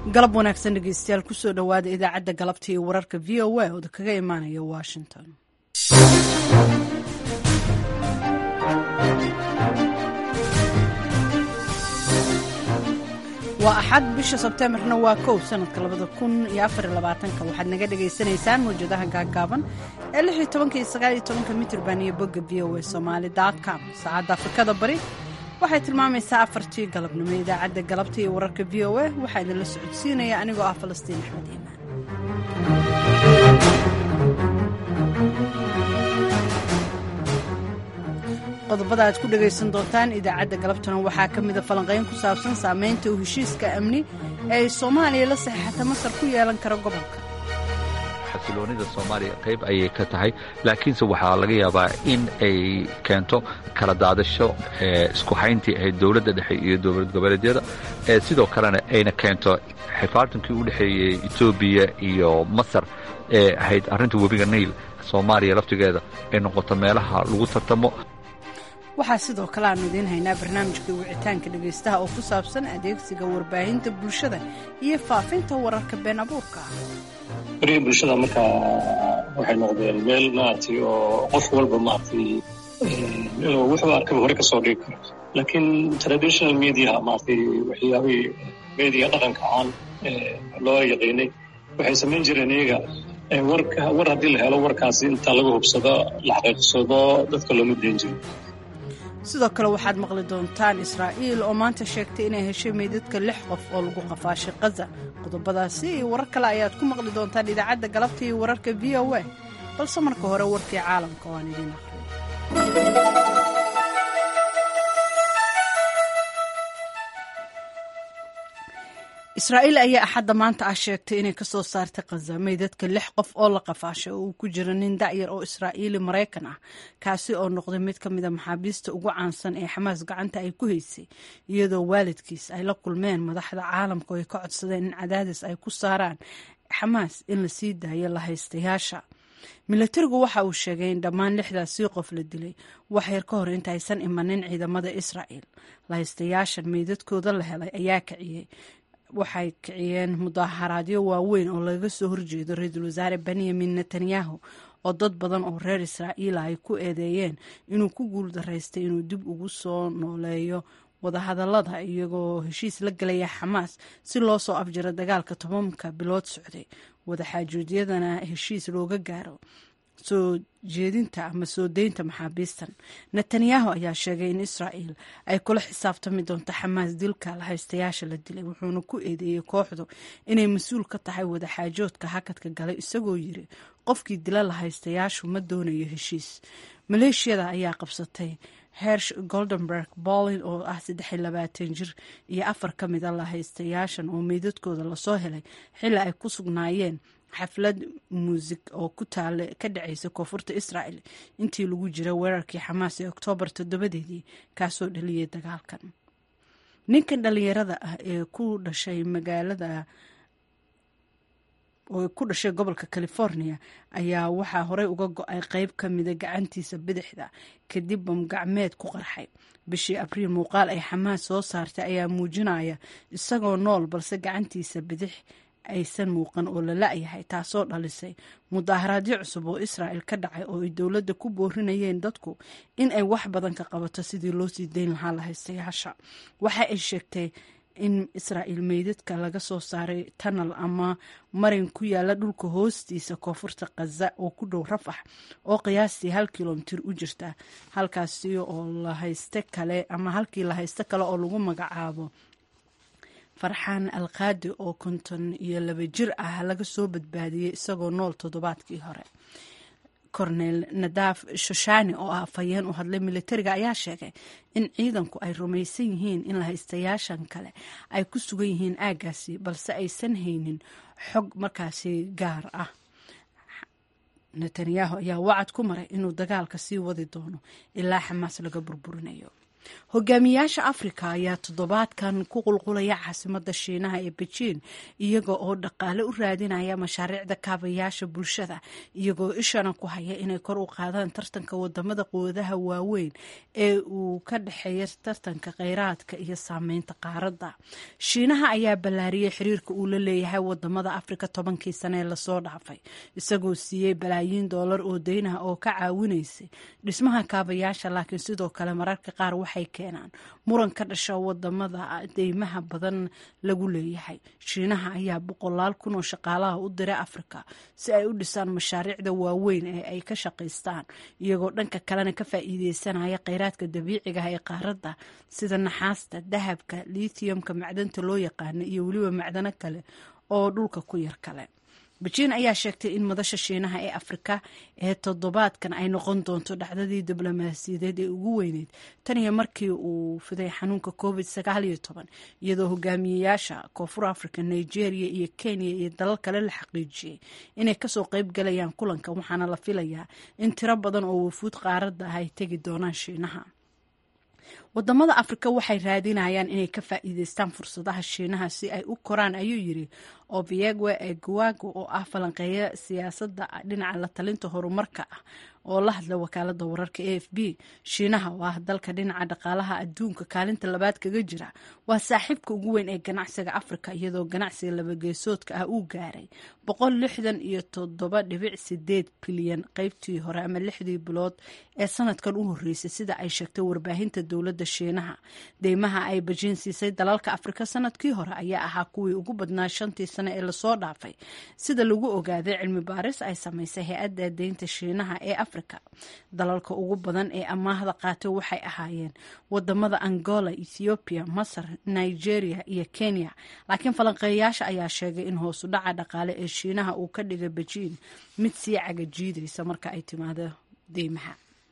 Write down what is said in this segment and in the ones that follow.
galab wanaagsan dhegeystayaal kusoo dhowaada idaacadda galabta iyo wararka v o a ooda kaga imaanaya washington waa axad bisha sebteembarna waa kow sanadka labada kun iyo afar labaatanka waxaad naga dhagaysanaysaan mawjadaha gaaggaaban ee lix iyo tobanka iyo sagaal iyo tobanka mitrban iyo bogga v o a somaali com saacadda afrikada bari waxay tilmaamaysaa afartii galabnimo idaacadda galabta iyo wararka v o a waxaa idinla socodsiinaya anigoo ah falastiin axmed iimaan qodobada aad ku dhagaysan doontaan idaacadda galabtana waxaa ka mida falanqayn ku saabsan saamaynta uu heshiiska amni ee ay soomaaliya la saxeexata masar ku yeelan kara gobolka xasiloonida soomaaliya qayb ayay ka tahay laakiinse waxaa laga yaabaa in ay keento kala daadasho isku hayntii ahayd dowladda dhexe iyo dowlad goboleedyada sidoo kalena ayna keento xifaartankii u dhexeeyey etoobiya iyo masar ee ahayd arrinta webiga nail soomaaliya laftigeeda ay noqoto meelaha lagu tartamo waxaa sidoo kale aanu idiin haynaa barnaamijka wicitaanka dhegaystaha oo ku saabsan adeegsiga warbaahinta bulshada iyo faafinta wararka been abuurka ah beriga bulshada markaa waxay noqdeen meel maaragtay oo qof walba maaragtay inuu wuxuu arkaba hore ka soo dhigi karo laakiin traditional mediaha maaragtay waxyaabihii media dhaqanka aan loo yaqiinay waxay samayn jireen iyaga warka war haddii la helo warkaasi inta laga hubsado la xaqiiqsado dadka looma dayn jiro sidoo kale waxaad maqli doontaan israa'iil oo maanta sheegtay inay heshay meydadka lix qof oo lagu qafaashay kaza qodobadaasi iyo warar kale ayaad ku maqli doontaan idaacadda galabta iyo wararka v o a balse marka hore warkii caalamka waan idiin aqriyo israa'iil ayaa axadda maanta ah sheegtay inay kasoo saartay khaza meydadka lix qof oo la qafaashay oo uu ku jiro nin da'yar oo israa'iili maraykan ah kaasi oo noqday mid ka mida maxaabiista ugu caansan ee xamaas gacanta ay ku haysay iyadoo waalidkiis ay la kulmeen madaxda caalamka oo ay ka codsadeen in cadaadis ay ku saaraan xamaas in la sii daayo la haystayaasha milatarigu waxa uu sheegay in dhammaan lixdaasii qof la dilay wax yar ka hor inta aysan imanin ciidamada israa'iil la haystayaashan meydadkooda la helay ayaa kiciyey waxay kiciyeen mudaharaadyo waaweyn oo laga soo horjeedo ra-iisul wasaare benyamin netanyahu oo dad badan oo reer israa'iila ay ku eedeeyeen inuu ku guuldaraystay inuu dib ugu soo nooleeyo wadahadallada iyagoo heshiis la gelaya xamaas si loo soo afjiro dagaalka tobanka bilood socday wadaxaajuudyadana heshiis looga gaaro soo jeedinta ama soo deynta maxaabiistan netanyahu ayaa sheegay in israa'iil ay kula xisaabtami doonto xamaas dilka la haystayaasha la dilay wuxuuna ku eedeeyey kooxdu inay mas-uul ka tahay wadaxaajoodka hakadka galay isagoo yiri qofkii dila la haystayaashu ma doonayo heshiis maleeshiyada ayaa qabsatay hersh goldenberg bolin oo ah saddexiy labaatan jir iyo afar ka mida la haystayaashan oo meydadkooda lasoo helay xilli ay ku sugnaayeen xaflad muusig oo ku taale ka dhacaysa koonfurta israa'el intii lagu jira weerarkii xamaas ee oktoobar toddobadeedii kaasoo dhaliyay dagaalkan ninkan dhallinyarada ah ee ku dhashay magaalada oo ku dhashay gobolka california ayaa waxaa horey uga go-ay qeyb ka mida gacantiisa bidixda kadib bamgacmeed ku qarxay bishii abriil muuqaal ay xamaas soo saartay ayaa muujinaya isagoo nool balse gacantiisa bidix aysan muuqan oo la la-yahay taasoo dhalisay mudaharaadyo cusub oo israa'el ka dhacay oo ay dowladda ku boorinayeen dadku in ay wax badan ka qabato sidii loo sii dayn lahaa la haystayaasha waxa ay sheegtay in israa'iil meydadka laga soo saaray tanal ama marin ku yaala dhulka hoostiisa koonfurta khaza oo ku dhow rafax oo qiyaastii hal kilomitir u jirta halkaasi oo la hayste kale ama halkii la hayste kale oo lagu magacaabo farxaan alkaadi oo konton iyo laba jir ah laga soo badbaadiyey isagoo nool toddobaadkii hore cornel nadaaf shoshani oo ah afhayeen u hadlay militariga ayaa sheegay in ciidanku ay rumaysan yihiin in lahaystayaashan kale ay ku sugan yihiin aaggaasi balse aysan haynin xog markaasi gaar ah netanyahu ayaa wacad ku maray inuu dagaalka sii wadi doono ilaa xamaas laga burburinayo hogaamiyaasha afrika ayaa toddobaadkan ku qulqulaya caasimada shiinaha ee bejiin iyaga oo dhaqaale u raadinaya mashaariicda kaabayaasha bulshada iyagoo ishana ku haya inay kor u qaadaan tartanka wadamada quwadaha waaweyn ee uu ka dhexeeya tartanka kheyraadka iyo saameynta qaaradda shiinaha ayaa ballaariyey xiriirka uu la leeyahay wadamada afrika tobankii sane ee lasoo dhaafay isagoo siiyey balaayiin doolar oo deynaha oo ka caawinaysay dhismaha kaabayaasha laakiin sidoo kale mararka qaar waxay keenaan muran ka dhasha wadamada deymaha badan lagu leeyahay shiinaha ayaa boqolaal kun oo shaqaalaha u diray afrika si ay u dhisaan mashaariicda waaweyn ee ay ka shaqaystaan iyagoo dhanka kalena ka faa'iideysanaya kheyraadka dabiiciga ah ee qaaradda sida naxaasta dahabka lithiumka macdanta loo yaqaano iyo weliba macdano kale oo dhulka ku yar kale bejiin ayaa sheegtay in madasha shiinaha ee afrika ee toddobaadkan ay noqon doonto dhacdadii diblomaasiyadeed ee ugu weyneyd tan iyo markii uu fiday xanuunka covid sagaal iyo toban iyadoo hogaamiyeyaasha koonfur africa nigeria iyo kenya iyo dalal kale la xaqiijiyey inay kasoo qeyb galayaan kulanka waxaana la filayaa in tiro badan oo wafuud qaaradda ah ay tegi doonaan shiinaha wadamada afrika waxay raadinayaan inay ka faa'iideystaan fursadaha shiinaha si ay u koraan ayuu yiri obiegwe eguago oo ah falanqeeya siyaasadda dhinaca la talinta horumarka ah oo la hadla wakaalada wararka a f b shiinaha oo ah dalka dhinaca dhaqaalaha adduunka kaalinta labaad kaga jira waa saaxiibka ugu weyn ee ganacsiga afrika iyadoo ganacsiga labageesoodka ah uu gaaray boqol lixdan iyo toddoba dhibic sideed bilyan qeybtii hore ama lixdii bilood ee sanadkan u horeysay sida ay sheegtay warbaahinta dowladda shiinaha deymaha ay bajiin siisay dalalka afrika sanadkii hore ayaa ahaa kuwii ugu badnaa shantii sane ee lasoo dhaafay sida lagu ogaaday cilmi baaris ay samaysay hay-adda deynta shiinaha ee afrika dalalka ugu badan ee amaahda qaatay waxay ahaayeen wadamada angola ethoobiya masar nigeria iyo kenya laakiin falanqeeyayaasha ayaa sheegay in hoosu dhaca dhaqaale ee shiinaha uu ka dhigay bejiin mid sii cagajiidaysa marka ay timaado deymaha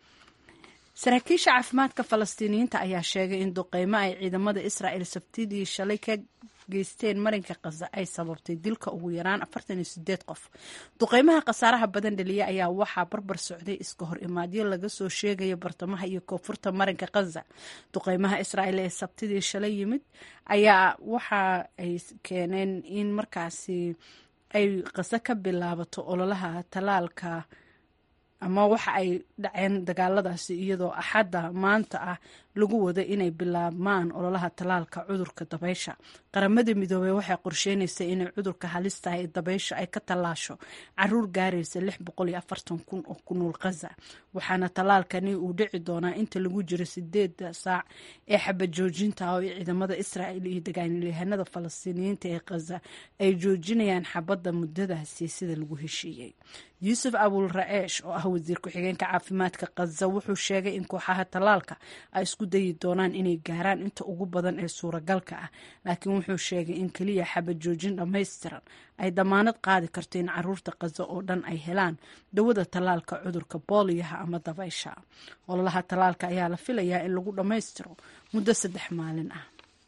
saraakiisha caafimaadka falastiiniyiinta ayaa sheegay in duqeymo ay ciidamada israa'el sabtidii shalay ka geysteen marinka khaza ay sababtay dilka ugu yaraan afartan iyo sideed qof duqeymaha khasaaraha badan dhaliya ayaa waxaa barbar socday iska hor imaadyo laga soo sheegaya bartamaha iyo koonfurta marinka khaza duqeymaha israa'el ee sabtidii shalay yimid ayaa waxa ay keeneen in markaasi ay khaza ka bilaabato ololaha talaalka ama waxa ay dhaceen dagaaladaasi iyadoo axadda maanta ah lagu wada inay bilaabmaan ololaha talaalka cudurka dabaysha qaramada midoobey waxay qorsheynaysay inay cudurka halistaha ee dabaysha ay ka tallaasho caruur gaaraysa lix boqol iyo afartan kun oo ku nool khaza waxaana talaalkani uu dhici doonaa inta lagu jiro sideeda saac ee xabad joojinta oo ciidamada israa'il iyo dagaanyahanada falastiiniyiinta ee khaza ay joojinayaan xabadda muddadaasi sida lagu heshiiyey yuusuf abul ra-eesh oo ah wasiir ku-xigeenka caafimaadka khaza wuxuu sheegay in kooxaha talaalka ay isku dayi doonaan inay gaaraan inta ugu badan ee suuragalka ah laakiin wuxuu sheegay in keliya xabad joojin dhammaystiran ay damaanad qaadi karto in caruurta khaza oo dhan ay helaan dawada talaalka cudurka booliyaha ama dabaysha ololaha talaalka ayaa la filayaa in lagu dhammaystiro muddo saddex maalin ah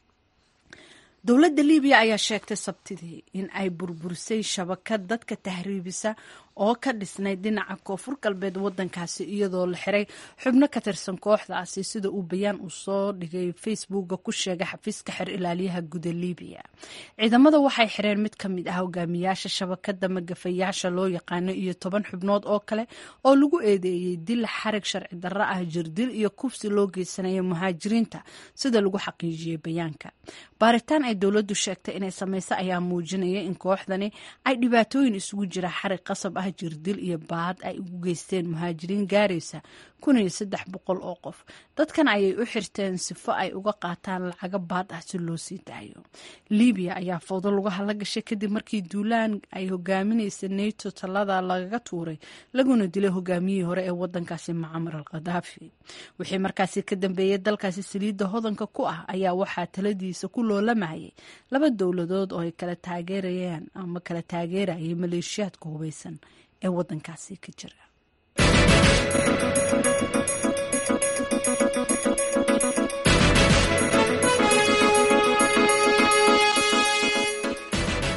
dowladda libiya ayaa sheegtay sabtidii in ay burburisay shabakad dadka tahriibisa oo ka dhisnay dhinaca koonfur galbeed wadankaasi iyadoo la xiray xubno ka tirsan kooxdaasi sida uu bayaan uu soo dhigay facebooka ku sheegay xafiiska xer ilaaliyaha guda libiya ciidamada waxay xireen mid ka mid ah hogaamiyaasha shabakada magafayaasha loo yaqaano iyo toban xubnood oo kale oo lagu eedeeyey dil xarig sharci darro ah jirdil iyo kufsi loo geysanaya muhaajiriinta sida lagu xaqiijiyey bayaanka baaritaan ay dowladdu sheegtay inay samayso ayaa muujinaya in kooxdani ay dhibaatooyin isugu jira xarig qasab ah jirdil iyo baad ay ugu geysteen muhaajiriin gaaraysa kun iyo saddex boqol oo qof dadkan ayay u xirteen sifo ay uga qaataan lacago baad ah si loo sii daayo libiya ayaa fowdo lagu hala gashay kadib markii duulaan ay hogaaminaysa nato talada lagaga tuuray laguna dilay hogaamiyihii hore ee wadankaasi macamar al khadaafi wixii markaasi ka dambeeyay dalkaasi saliidda hodanka ku ah ayaa waxaa taladiisa ku loolamayay laba dowladood oo ay kala taageerayaan ama kala taageerayay maleeshiyaadka hubeysan ee wadankaasi ka jira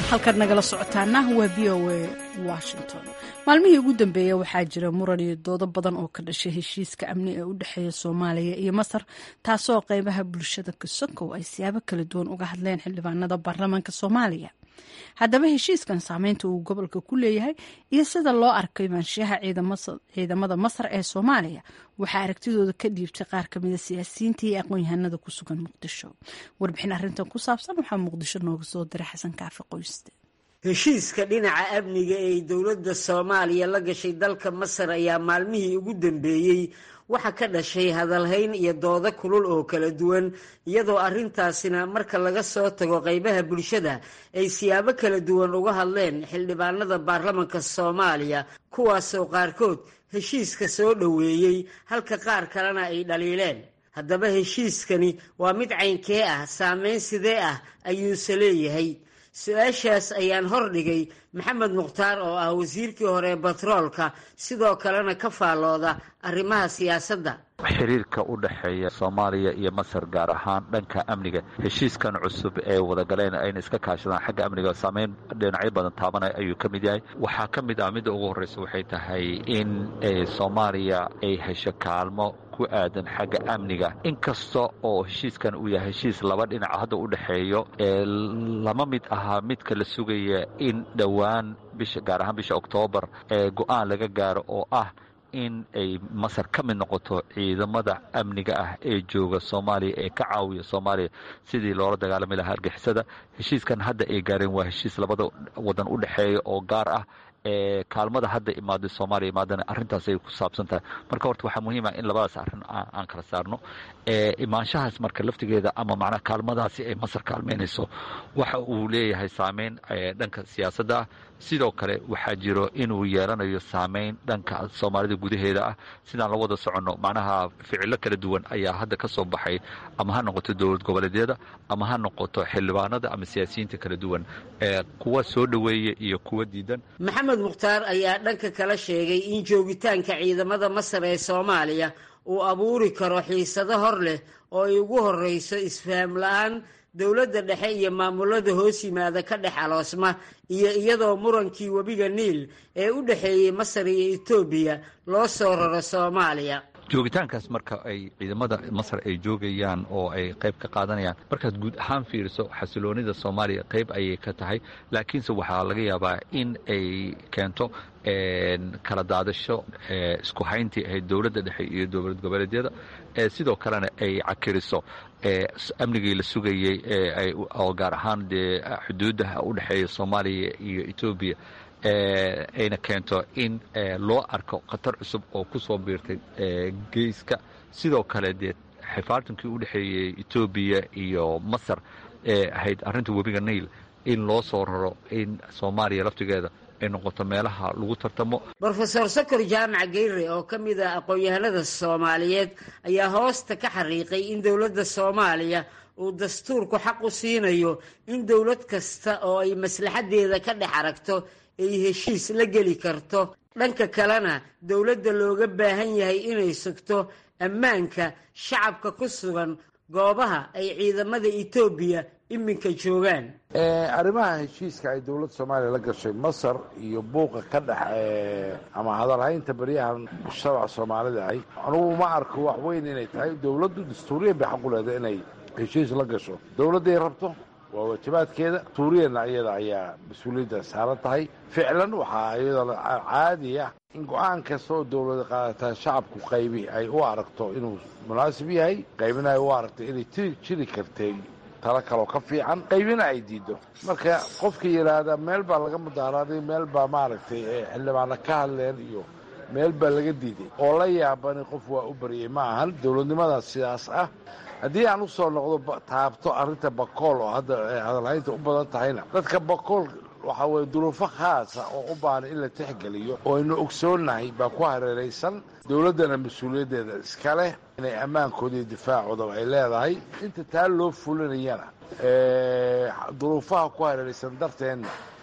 halkaad nagala socotaana waa v o a washington maalmihii ugu dambeeya waxaa jira muran iyo doodo badan oo ka dhashay heshiiska amni ee u dhexeeya soomaaliya iyo masar taasoo qeybaha bulshada kasokow ay siyaabo kala duwan uga hadleen xildhibaanada baarlamaanka soomaaliya haddaba heshiiskan saameynta uu gobolka ku leeyahay iyo sida loo arkay maanshiyaha ciidamada masar ee soomaaliya waxaa aragtidooda ka dhiibtay qaar kamida siyaasiyiinta iyo aqoon-yahanada ku sugan muqdisho warbixin arrintan ku saabsan waxaa muqdisho nooga soo diray xasan kaafi qoyste heshiiska dhinaca amniga ee dowladda soomaaliya la gashay dalka masar ayaa maalmihii ugu dambeeyey waxaa ka dhashay hadalhayn iyo doodo kulul oo kala duwan iyadoo arrintaasina marka laga soo tago qaybaha bulshada ay siyaabo kala duwan uga hadleen xildhibaanada baarlamanka soomaaliya kuwaasoo qaarkood heshiiska soo dhoweeyey halka qaar kalena ay dhaliileen haddaba heshiiskani waa mid caynkee ah saameyn sidee ah ayuuse leeyahay su-aashaas ayaan hordhigay maxamed mukhtaar oo ah wasiirkii hore batroolka sidoo kalena ka faallooda arrimaha siyaasadda xiriirka u dhexeeya soomaaliya iyo masar gaar ahaan dhanka amniga heshiiskan cusub ee wadagaleen ayna iska kaashadaan xagga amniga saameyn dhinacyo badan taabanaya ayuu ka mid yahay waxaa ka mid ah midda ugu horreysa waxay tahay in soomaaliya ay hesho kaalmo ku aadan xagga amniga inkasta oo heshiiskan uu yahay heshiis laba dhinac hadda u dhexeeyo ee lama mid ahaa midka la sugaya in dhowaan bisha gaar ahaan bisha oktoobar ee go-aan laga gaaro oo ah in ay masar ka mid noqoto ciidamada amniga ah ee jooga soomaaliya ee ka caawiya soomaaliya sidii loola dagaalami lahaa argixisada heshiiskan hadda ay gaareen waa heshiis labada wadan u dhexeeya oo gaar ah ee kaalmada hadda imaaday soomaaliya imaadana arrintaas ay ku saabsan tahay marka horta waxaa muhiim ah in labadaas arrin aan kala saarno imaanshahaas marka laftigeeda ama macnaha kaalmadaasi ay masar kaalmeynayso waxa uu leeyahay saameyn dhanka siyaasadda ah sidoo kale waxaa jiro inuu yeelanayo saameyn dhanka soomaalida gudaheeda ah sidaan la wada soconno macnaha ficilo kala duwan ayaa hadda ka soo baxay ama ha noqoto dowlad goboleedyada ama ha noqoto xildhibaanada ama siyaasiyiinta kala duwan kuwa soo dhoweeya iyo kuwa diidan maxamed mukhtaar ayaa dhanka kala sheegay in joogitaanka ciidamada masar ee soomaaliya uu abuuri karo xiisado hor leh oo ay ugu horreyso isfaham la-aan dowladda dhexe iyo maamulada hoos yimaada ka dhex aloosma iyo iyadoo murankii webiga niil ee u dhexeeyey masar iyo etoobiya loo soo raro soomaaliya joogitaankaas marka ay ciidamada masar ay joogayaan oo ay qayb ka qaadanayaan markaad guud ahaan fiiriso xasiloonida soomaaliya qayb ayay ka tahay laakiinse waxaa laga yaabaa in ay keento kala daadasho isku hayntii ahayd dowladda dhexe iyo dowlad goboleedyada sidoo kalena ay cakiriso amnigii la sugayey oo gaar ahaan dee xuduudaha u dhexeeya soomaaliya iyo etoobiya ayna keento in loo arko khatar cusub oo ku soo biirtay geyska sidoo kale dee xifaartankii u dhexeeyey etoobiya iyo masar ee ahayd arrinta webiga nail in loo soo raro in soomaaliya laftigeeda ay noqoto meelaha lagu tartamo brofesor sokor jaamac geyre oo ka mid ah aqoon-yahanada soomaaliyeed ayaa hoosta ka xariiqay in dowladda soomaaliya uu dastuurku xaq u siinayo in dowlad kasta oo ay maslaxaddeeda ka dhex aragto ay heshiis la geli karto dhanka kalena dowladda looga baahan yahay inay sugto ammaanka shacabka ku sugan goobaha ay ciidamada etoobiya iminka joogaan arrimaha heshiiska ay dowladda soomaaliya la gashay masar iyo buuqa ka dhex ama hadalhaynta baryahan shabac soomaalida ahy anugu ma arko wax weyn inay tahay dowladdu dastuuriyan bay xaq u leedahay inay heshiis la gasho dowladday rabto waa waajibaadkeeda dastuuriyana iyada ayaa mas-uuliyadda saaran tahay ficlan waxaa iyadoo caadi ah in go-aan kasta oo dowlada qaadataa shacabku qaybi ay u aragto inuu munaasib yahay qaybina ay u aragto inay ti jiri kartay talo kaloo ka fiican qaybina ay diido marka qofka yidhaahda meel baa laga mudaaraaday meel baa maaragtay xildhibaana ka hadleen iyo meel baa laga diiday oo la yaabani qof waa u baryay ma ahan dowladnimadaas sidaas ah haddii aan usoo noqdo taabto arrinta bakool oo hadda hadalhaynta u badan tahayna dadka bakool waxaa weye duruufo khaasa oo u baahan in la tixgeliyo oo aynu ogsoonnahay baa ku hareeraysan dowladdana mas-uuliyaddeeda iska leh inay ammaankooda iyo difaacoodaba ay leedahay inta taa loo fulinayana duruufaha ku hareeraysan darteenna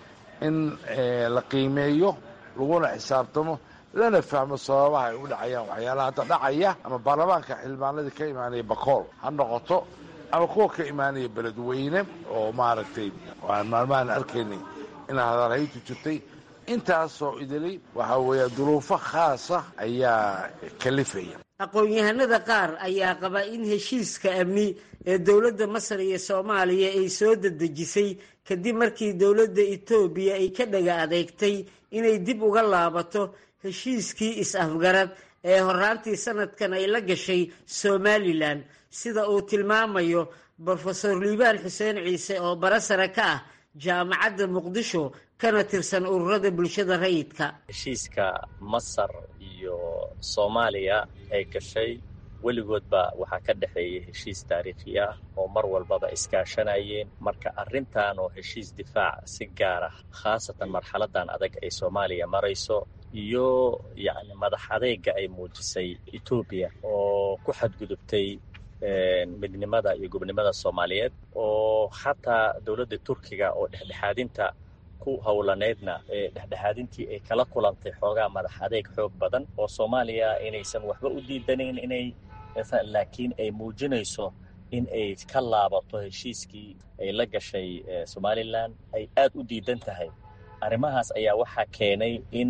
in la qiimeeyo laguna xisaabtamo lana fahmo sababaha ay u dhacayaan waxyaalaha hadda dhacaya ama baarlamaanka xildhibaanadii ka imaanaya bakool ha noqoto ama kuwa ka imaanaya beledweyne oo maaragtay aan maalmahan arkaynay in hadalhayntu jirtay intaasoo idili waxaa weeya duruufo khaasa ayaa kalifaya aqoon-yahanada qaar ayaa qaba in heshiiska amni ee dowladda masar iyo soomaaliya ay soo dedejisay kadib markii dowladda etoobiya ay ka dhaga adeegtay inay dib uga laabato heshiiskii is-afgarad ee horaantii sanadkan ay la gashay somalilan sida uu tilmaamayo brofesor liibaan xuseen ciise oo barasare ka ah jaamacadda muqdisho kana tirsan ururada bulshada rayidka heshiiska masar iyo soomaaliya ay gashay weligoodba waxaa ka dhexeeyay heshiis taariikhi ah oo mar walbaba iskaashanayeen marka arrintan oo heshiis difaac si gaar ah khaasatan marxaladan adag ay soomaaliya marayso iyo yacni madax adeega ay muujisay etoobiya oo ku xadgudubtay midnimada iyo gobnimada soomaaliyeed oo xataa dowladda turkiga oo dhexdhexaadinta ku howlaneydna ee dhexdhexaadintii ay kala kulantay xoogaa madax adeeg xoog badan oo soomaaliya inaysan waxba u diidanayn inay laakiin ay muujinayso in ay ka laabato heshiiskii ay la gashay somalilan ay aad u diidan tahay arrimahaas ayaa waxaa keenay in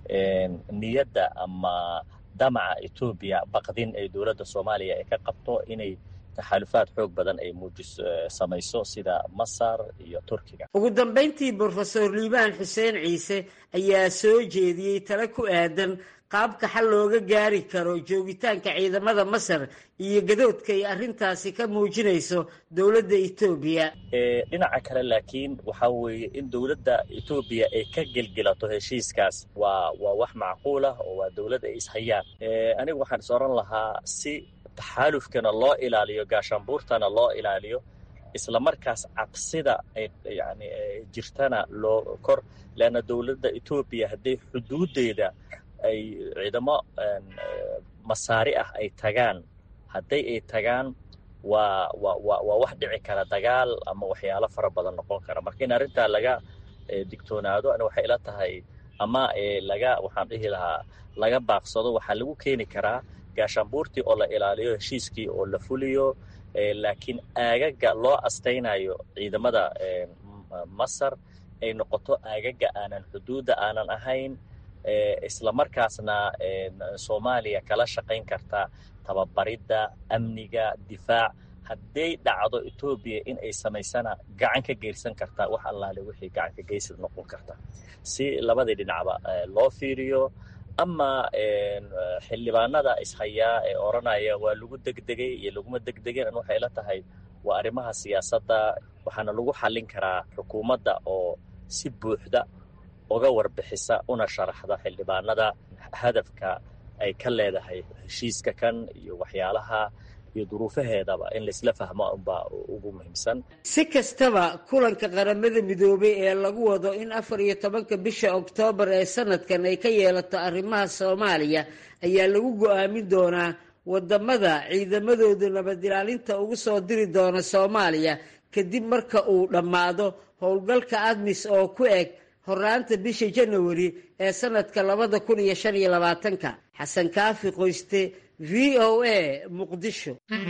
niyadda ama damaca etoobiya baqdin ay dowladda soomaaliya ay ka qabto inay taxaalufaad xoog badan ay muujis samayso sida masar iyo turkiga ugu dambayntii brofesor liibaan xuseen ciise ayaa soo jeediyey tale ku aadan qaabka xal looga gaari karo joogitaanka ciidamada masar iyo gadoodka ay arrintaasi ka muujinayso dowladda etoobiya dhinaca kale laakiin waxaa weeye in dowladda etoobiya ay ka gelgelato heshiiskaas waa waa wax macquul ah oo waa dowlad ay ishayaan anigu waxaan is oran lahaa si taxaalufkana loo ilaaliyo gaashaanbuurtana loo ilaaliyo isla markaas cabsida ay yani jirtana loo kor leanna dowladda etoobiya hadday xuduuddeeda ay ciidamo masaari ah ay tagaan hadday ay tagaan waa waa waa waa wax dhici kara dagaal ama waxyaalo fara badan noqon kara marka in arrintaa laga digtoonaado ani waxay ila tahay ama laga waxaan dhihi lahaa laga baaqsado waxaa lagu keeni karaa gaashaanbuurtii oo la ilaaliyo heshiiskii oo la fuliyo laakiin aagaga loo astaynayo ciidamada masar ay noqoto aagaga aanan xuduudda aanan ahayn isla markaasna soomaaliya kala shaqayn karta tababaridda amniga difaac hadday dhacdo etoobiya in ay samaysana gacan ka geysan kartaa wax allaale wixii gacan ka geysad noqon karta si labadii dhinacba loo fiiriyo ama xildhibaanada ishayaa ee odhanaya waa lagu degdegay iyo laguma degdegin an waxay la tahay waa arrimaha siyaasadda waxaana lagu xallin karaa xukuumadda oo si buuxda uga warbixisa una sharaxda xildhibaanada hadafka ay ka leedahay heshiiska kan iyo waxyaalaha iyo duruufaheedaba in laisla fahmo unbaa ugu muhiimsan si kastaba kulanka qaramada midoobay ee lagu wado in afar iyo tobanka bisha oktoobar ee sanadkan ay ka yeelato arrimaha soomaaliya ayaa lagu go-aamin doonaa wadamada ciidamadooda nabadilaalinta ugu soo diri doona soomaaliya kadib marka uu dhammaado howlgalka admis oo ku eg horaanta bisha janawari ee sanadka labada kun iyo shan iyo labaatanka xasan kaafi qoyste v o a muqdisho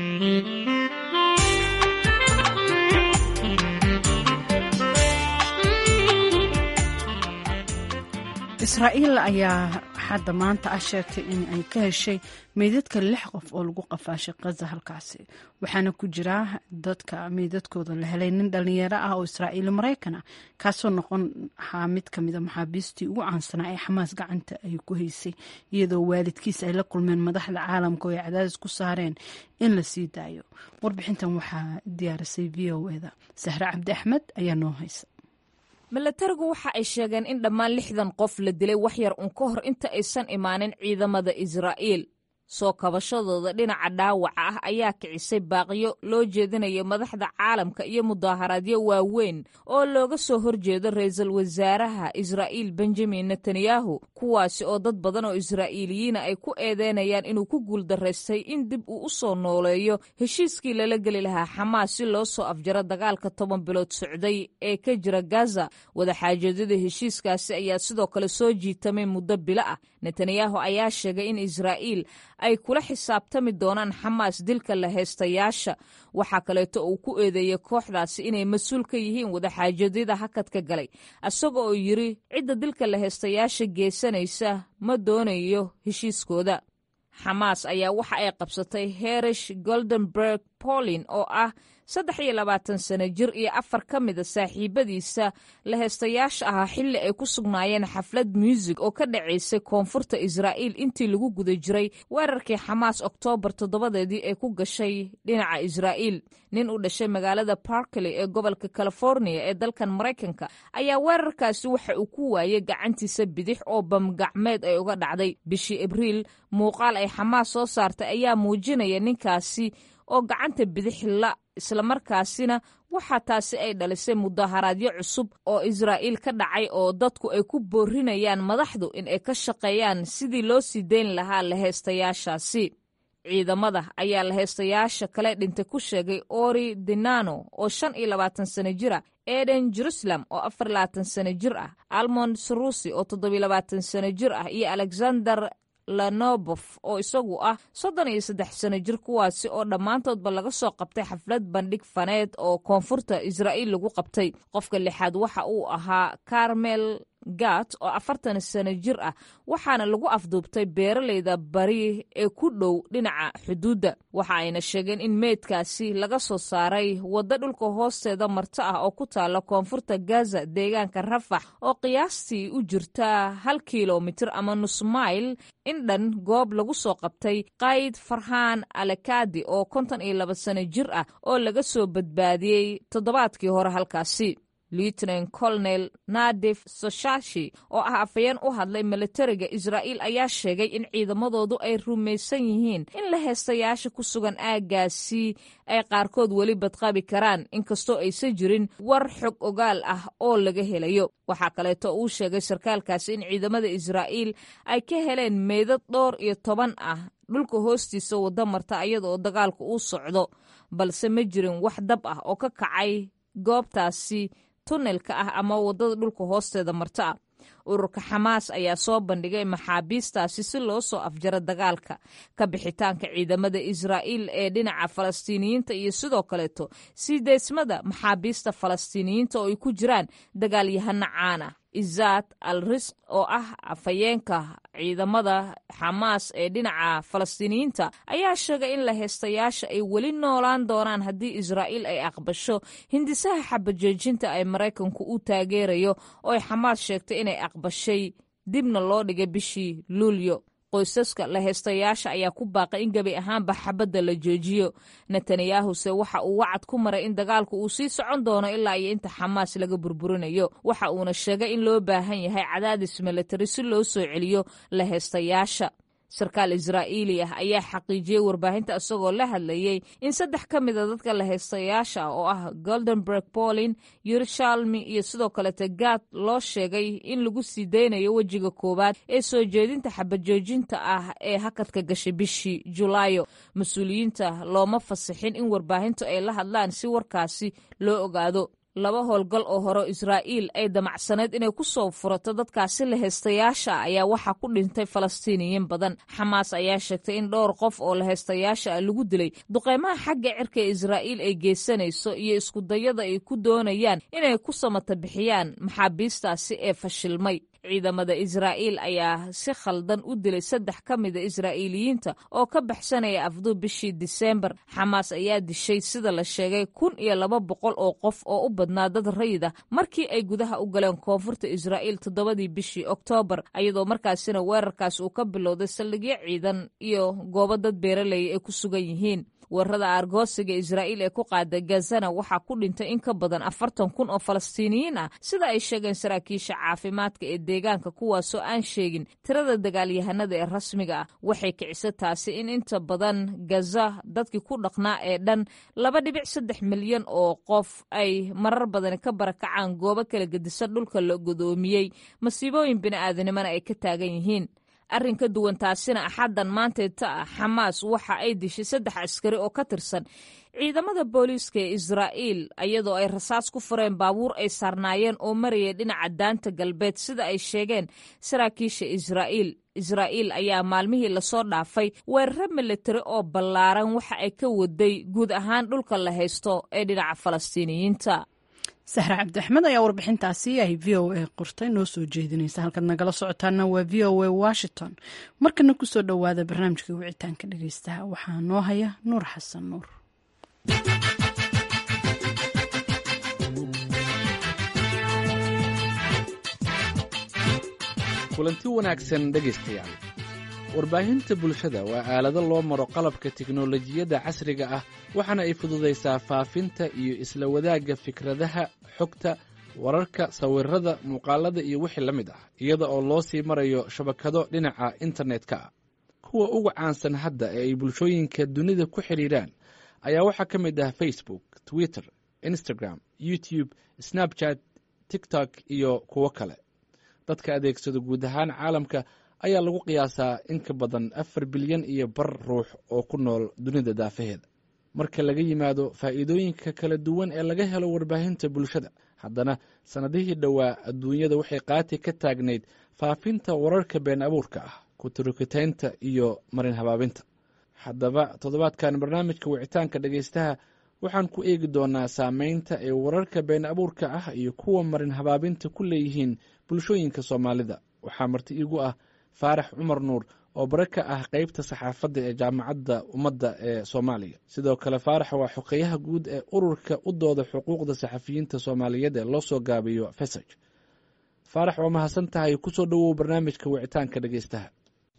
israa'iil ayaa xadda maanta ah sheegtay in ay ka heshay meydadka lix qof oo lagu qafaashay kaza halkaasi waxaana ku jira dadka meydadkooda la helay nin dhalinyaro ah oo israa'iili maraykan ah kaasoo noqon ahaa mid ka mida maxaabiistii ugu caansanaa ee xamaas gacanta ay ku haysay iyadoo waalidkiis ay la kulmeen madaxda caalamka oo ay cadaadis ku saareen in la sii daayo warbixintan waxaa diyaarisay v o eda sahre cabdi axmed ayaa noo haysa milatarigu waxa ay sheegeen in dhammaan lixdan qof la dilay wax yar un ka hor inta aysan imaanin ciidamada israa'iil soo kabashadooda dhinaca dhaawaca ah ayaa kicisay baaqiyo loo jeedinayo madaxda caalamka iyo mudaaharaadyo waaweyn oo looga soo horjeedo ra-iisul wasaaraha israa'iil benjamin netanyahu kuwaasi oo dad badan oo israa'iiliyiina ay ku eedeynayaan inuu ku guuldaraystay in dib uu u soo nooleeyo heshiiskii lala geli lahaa xamaas si loo soo afjaro dagaalka toban bilood socday ee ka jira gaza wadaxaajoedyada heshiiskaasi ayaa sidoo kale soo jiitamay muddo bilo ah netanyahu ayaa sheegay in israa'iil ay kula xisaabtami doonaan xamaas dilka la heystayaasha waxaa kaleeto uu ku eedeeyey kooxdaasi inay mas-uul ka yihiin wadaxaajadyada hakadka galay isaga oo yidri cidda dilka la heystayaasha geysanaysa ma doonayo heshiiskooda xamaas ayaa waxa ay qabsatay herish goldenberg polin oo ah saddex iyo labaatan sano jir iyo afar ka mida saaxiibadiisa la heystayaasha ahaa xilli ay ku sugnaayeen xaflad muusig oo ka dhacaysay koonfurta israa'iil intii lagu guda jiray weerarkii xamaas oktoobar toddobadeedii ay ku gashay dhinaca israa'iil nin u dhashay magaalada barkley ee gobolka californiya ee dalkan maraykanka ayaa weerarkaasi waxa uu ku waayey gacantiisa bidix oo bamgacmeed ay uga dhacday bishii abriil muuqaal ay xamaas soo saartay ayaa muujinaya ninkaasi oo gacanta bidix la islamarkaasina waxaa taasi ay dhalisay mudaharaadyo cusub oo israa'iil ka dhacay oo dadku ay ku boorinayaan madaxdu in ay ka shaqeeyaan sidii loo sii dayn lahaa laheystayaashaasi ciidamada ayaa laheystayaasha kale dhintay ku sheegay ori dinano oo shan iyo labaatan sano jir ah eden jerusalem oo afar labaatan sano jir ah almond sarusi oo toddobiyo labaatan sano jir ah iyo alexander lanobof oo isagu ah soddon iyo saddex sano jir kuwaasi oo dhammaantoodba laga soo qabtay xaflad bandhig faneed oo koonfurta israa'iil lagu qabtay qofka lixaad waxa uu ahaa carmel gat oo afartan sano jir ah waxaana lagu afduubtay beeraleyda bari ee ku dhow dhinaca xuduudda waxa ayna sheegeen in meydkaasi laga soo saaray waddo dhulka hoosteeda marto ah oo ku taalla koonfurta gaza deegaanka rafax oo qiyaastii u jirta hal kilomitir ama nus mayl in dhan goob lagu soo qabtay qayd farhaan alekadi oo konton iyo laba sano jir ah oo laga soo badbaadiyey toddobaadkii hore halkaasi lieutenant colonel nadif soshashi oo ah afayeen u hadlay militariga israa'iil ayaa sheegay in ciidamadoodu ay rumaysan yihiin in la heestayaasha ku sugan aaggaasi ay qaarkood weli badqabi karaan inkastoo aysan jirin war xog ogaal ah oo laga helayo waxaa kaleeto uu sheegay sarkaalkaasi in ciidamada israa'iil ay ka heleen meydad dhowr iyo toban ah dhulka hoostiisa waddo marta iyada oo dagaalku uu socdo balse ma jirin wax dab ah oo ka kacay goobtaasi tunnelka ah ama waddada dhulka hoosteeda marto ah ururka xamaas ayaa soo bandhigay maxaabiistaasi si loo soo afjaro dagaalka ka bixitaanka ciidamada israa'iil ee dhinaca falastiiniyiinta iyo sidoo kaleeto sii deysmada maxaabiista falastiiniyiinta oo ay ku jiraan dagaalyahano caana izaad al risq oo ah afhayeenka ciidamada xamaas ee dhinaca falastiiniyiinta ayaa sheegay in la heystayaasha ay weli noolaan doonaan haddii israa'iil ay aqbasho hindisaha xabajoojinta ay maraykanku u taageerayo oo ay xamaas sheegtay inay aqbashay dibna loo dhigay bishii luulyo qoysaska la heystayaasha ayaa ku baaqay in gebi ahaanba xabadda la joojiyo netanyahuse waxa uu wacad ku maray in dagaalku uu sii socon doono ilaa iyo inta xamaas laga burburinayo waxa uuna sheegay in loo baahan yahay cadaadis militari si loo soo celiyo la heystayaasha sarkaal israa'iili ah ayaa xaqiijiyey warbaahinta isagoo la hadlayey in saddex ka mida dadka la heystayaasha ah oo ah goldenberg polin yerushalmi iyo sidoo kalete gaad loo sheegay in lagu sii daynayo wejiga koowaad ee soo jeedinta xabajoojinta ah ee hakadka gashay bishii julaayo mas-uuliyiinta looma fasixin in warbaahintu ay la hadlaan si warkaasi loo ogaado laba howlgal oo hore israa'iil ay damacsaneyd inay ku soo furato dadkaasi la heystayaasha ayaa waxaa ku dhintay falastiiniyiin badan xamaas ayaa sheegtay in dhowr qof oo la heystayaasha ah lagu dilay duqeymaha xagga cirka ee israa'iil ay geysanayso iyo iskudayada ay ku doonayaan inay ku samata bixiyaan maxaabiistaasi ee fashilmay ciidamada israa'iil ayaa si khaldan u dilay saddex ka mida israa'iiliyiinta oo ka baxsanaya afduub bishii diseembar xamaas ayaa dishay sida la sheegay kun iyo laba boqol oo qof oo u badnaa dad rayida markii ay gudaha u galeen koonfurta israa'iil toddobadii bishii oktoobar iyadoo markaasina weerarkaas uu ka bilowday saldhigyo ciidan iyo goobo dad beeralaya ay ku sugan yihiin weerarada aargoosiga israa'iil ee ku qaada gazana waxaa ku dhintay in ka badan afartan kun oo falastiiniyiin ah sida ay sheegeen saraakiisha caafimaadka ee deegaanka kuwaasoo aan sheegin tirada dagaalyahanada ee rasmiga ah waxay kicisa taasi in inta badan gaza dadkii ku dhaqnaa ee dhan laba dhibic saddex milyan oo qof ay marar badani ka barakacaan goobo kala gedisan dhulka la godoomiyey masiibooyin bini'aadanimona ay ka taagan yihiin arrin ka duwan taasina axaddan maanteeta ah xamaas waxa ay dishay saddex askari oo ka tirsan ciidamada booliiska ee israa'iil iyadoo ay rasaas ku fureen baabuur ay saarnaayeen oo marayay dhinaca daanta galbeed sida ay sheegeen saraakiisha israa'iil israa'iil ayaa maalmihii lasoo dhaafay weeraro militari oo ballaaran waxa ay ka waday guud ahaan dhulka la haysto ee dhinaca falastiiniyiinta sahre cabdiaxmed ayaa warbixintaasi ay v o a qortay noo soo jeedinaysa halkaad nagala socotaana waa v o a washington markana kusoo dhowaada barnaamijka wicitaanka dhegeystaha waxaa noo haya nuur xasan nuur kulanti wanaagsan dhegaystayaal warbaahinta bulshada waa aalado loo maro qalabka tiknolojiyadda casriga ah waxaana ay fududaysaa faafinta iyo isla wadaagga fikradaha xogta wararka sawirada muuqaalada iyo wixii la mid ah iyada oo loo sii marayo shabakado dhinaca internet-ka ah kuwa ugu caansan hadda ee ay bulshooyinka dunida ku xidhiidhaan ayaa waxaa ka mid ah facebook twitter instagram youtube snapchat tiktok iyo kuwo kale dadka adeegsada guud ahaan caalamka ayaa lagu qiyaasaa in ka badan afar bilyan iyo bar ruux oo ku nool dunida daafaheeda marka laga yimaado faa'iidooyinka kala duwan ee laga helo warbaahinta bulshada haddana sannadihii dhowaa adduunyada waxay qaati ka taagnayd faafinta wararka been abuurka ah kuturukitaynta iyo marin habaabinta haddaba toddobaadkan barnaamijka wicitaanka dhegaystaha waxaan ku eegi doonaa saameynta ay wararka been abuurka ah iyo kuwa marin habaabinta ku leeyihiin bulshooyinka soomaalida waxaa marti iigu ah faarax cumar nuur oo bare ka ah qeybta saxaafadda ee jaamacadda ummadda ee soomaaliya sidoo kale faarax waa xoqeyaha guud ee ururka u dooda xuquuqda saxafiyiinta soomaaliyeed ee loo soo gaabiyo fesaj faarax waa mahadsan tahay kusoo dhowow barnaamijka wicitaanka dhegeystaha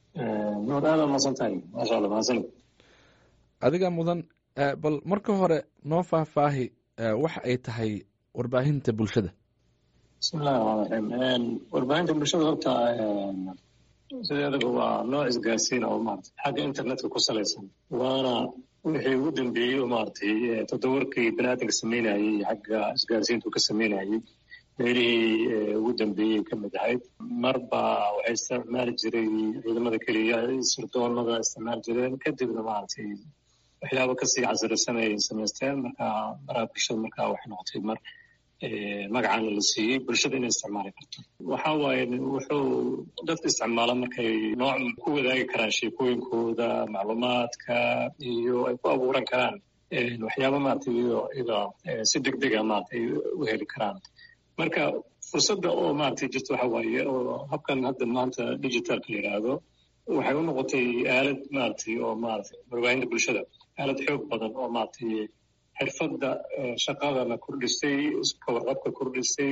adiga mudan bal marka hore noo faahfaahi waxa ay tahay warbaahinta bulshada bismillahi raxmaan raxiim warbaahinta bulshada horta sideedaba waa nooc isgaarsiin oo maarata xagga internetka ku salaysan waana wixii ugu dambeeyey oo maaragtay toddobarkii baniaadanka sameynayey xagga isgaarsiintu ka sameynayey meelihii ugu dambeeyey ka mid ahayd marba waxay isticmaali jiray ciidamada keliya sirdoonada isticmaali jireen kadibna maaragtay waxyaaba kasii casirisan ay samaysteen marka maraha bulshada marka waxay noqotay mar magacana la siiyey bulshada inay isticmaali karto waxa waaye wuxuu dadka isticmaala markay nooc ku wadaagi karaan sheekooyinkooda macluumaadka iyo ay ku abuuran karaan waxyaaba maaragtay iyada si deg dega maaragtay u heli karaan marka fursadda oo maaragtay jirta waxa waaye oo habkan hadda maanta digitalka la yidhaahdo waxay u noqotay aalad maaragtay oo maaragtay warbaahinta bulshada aalad xoog badan oo maaragtay xirfadda shaqadana kordhisay iska warqabka kordhisay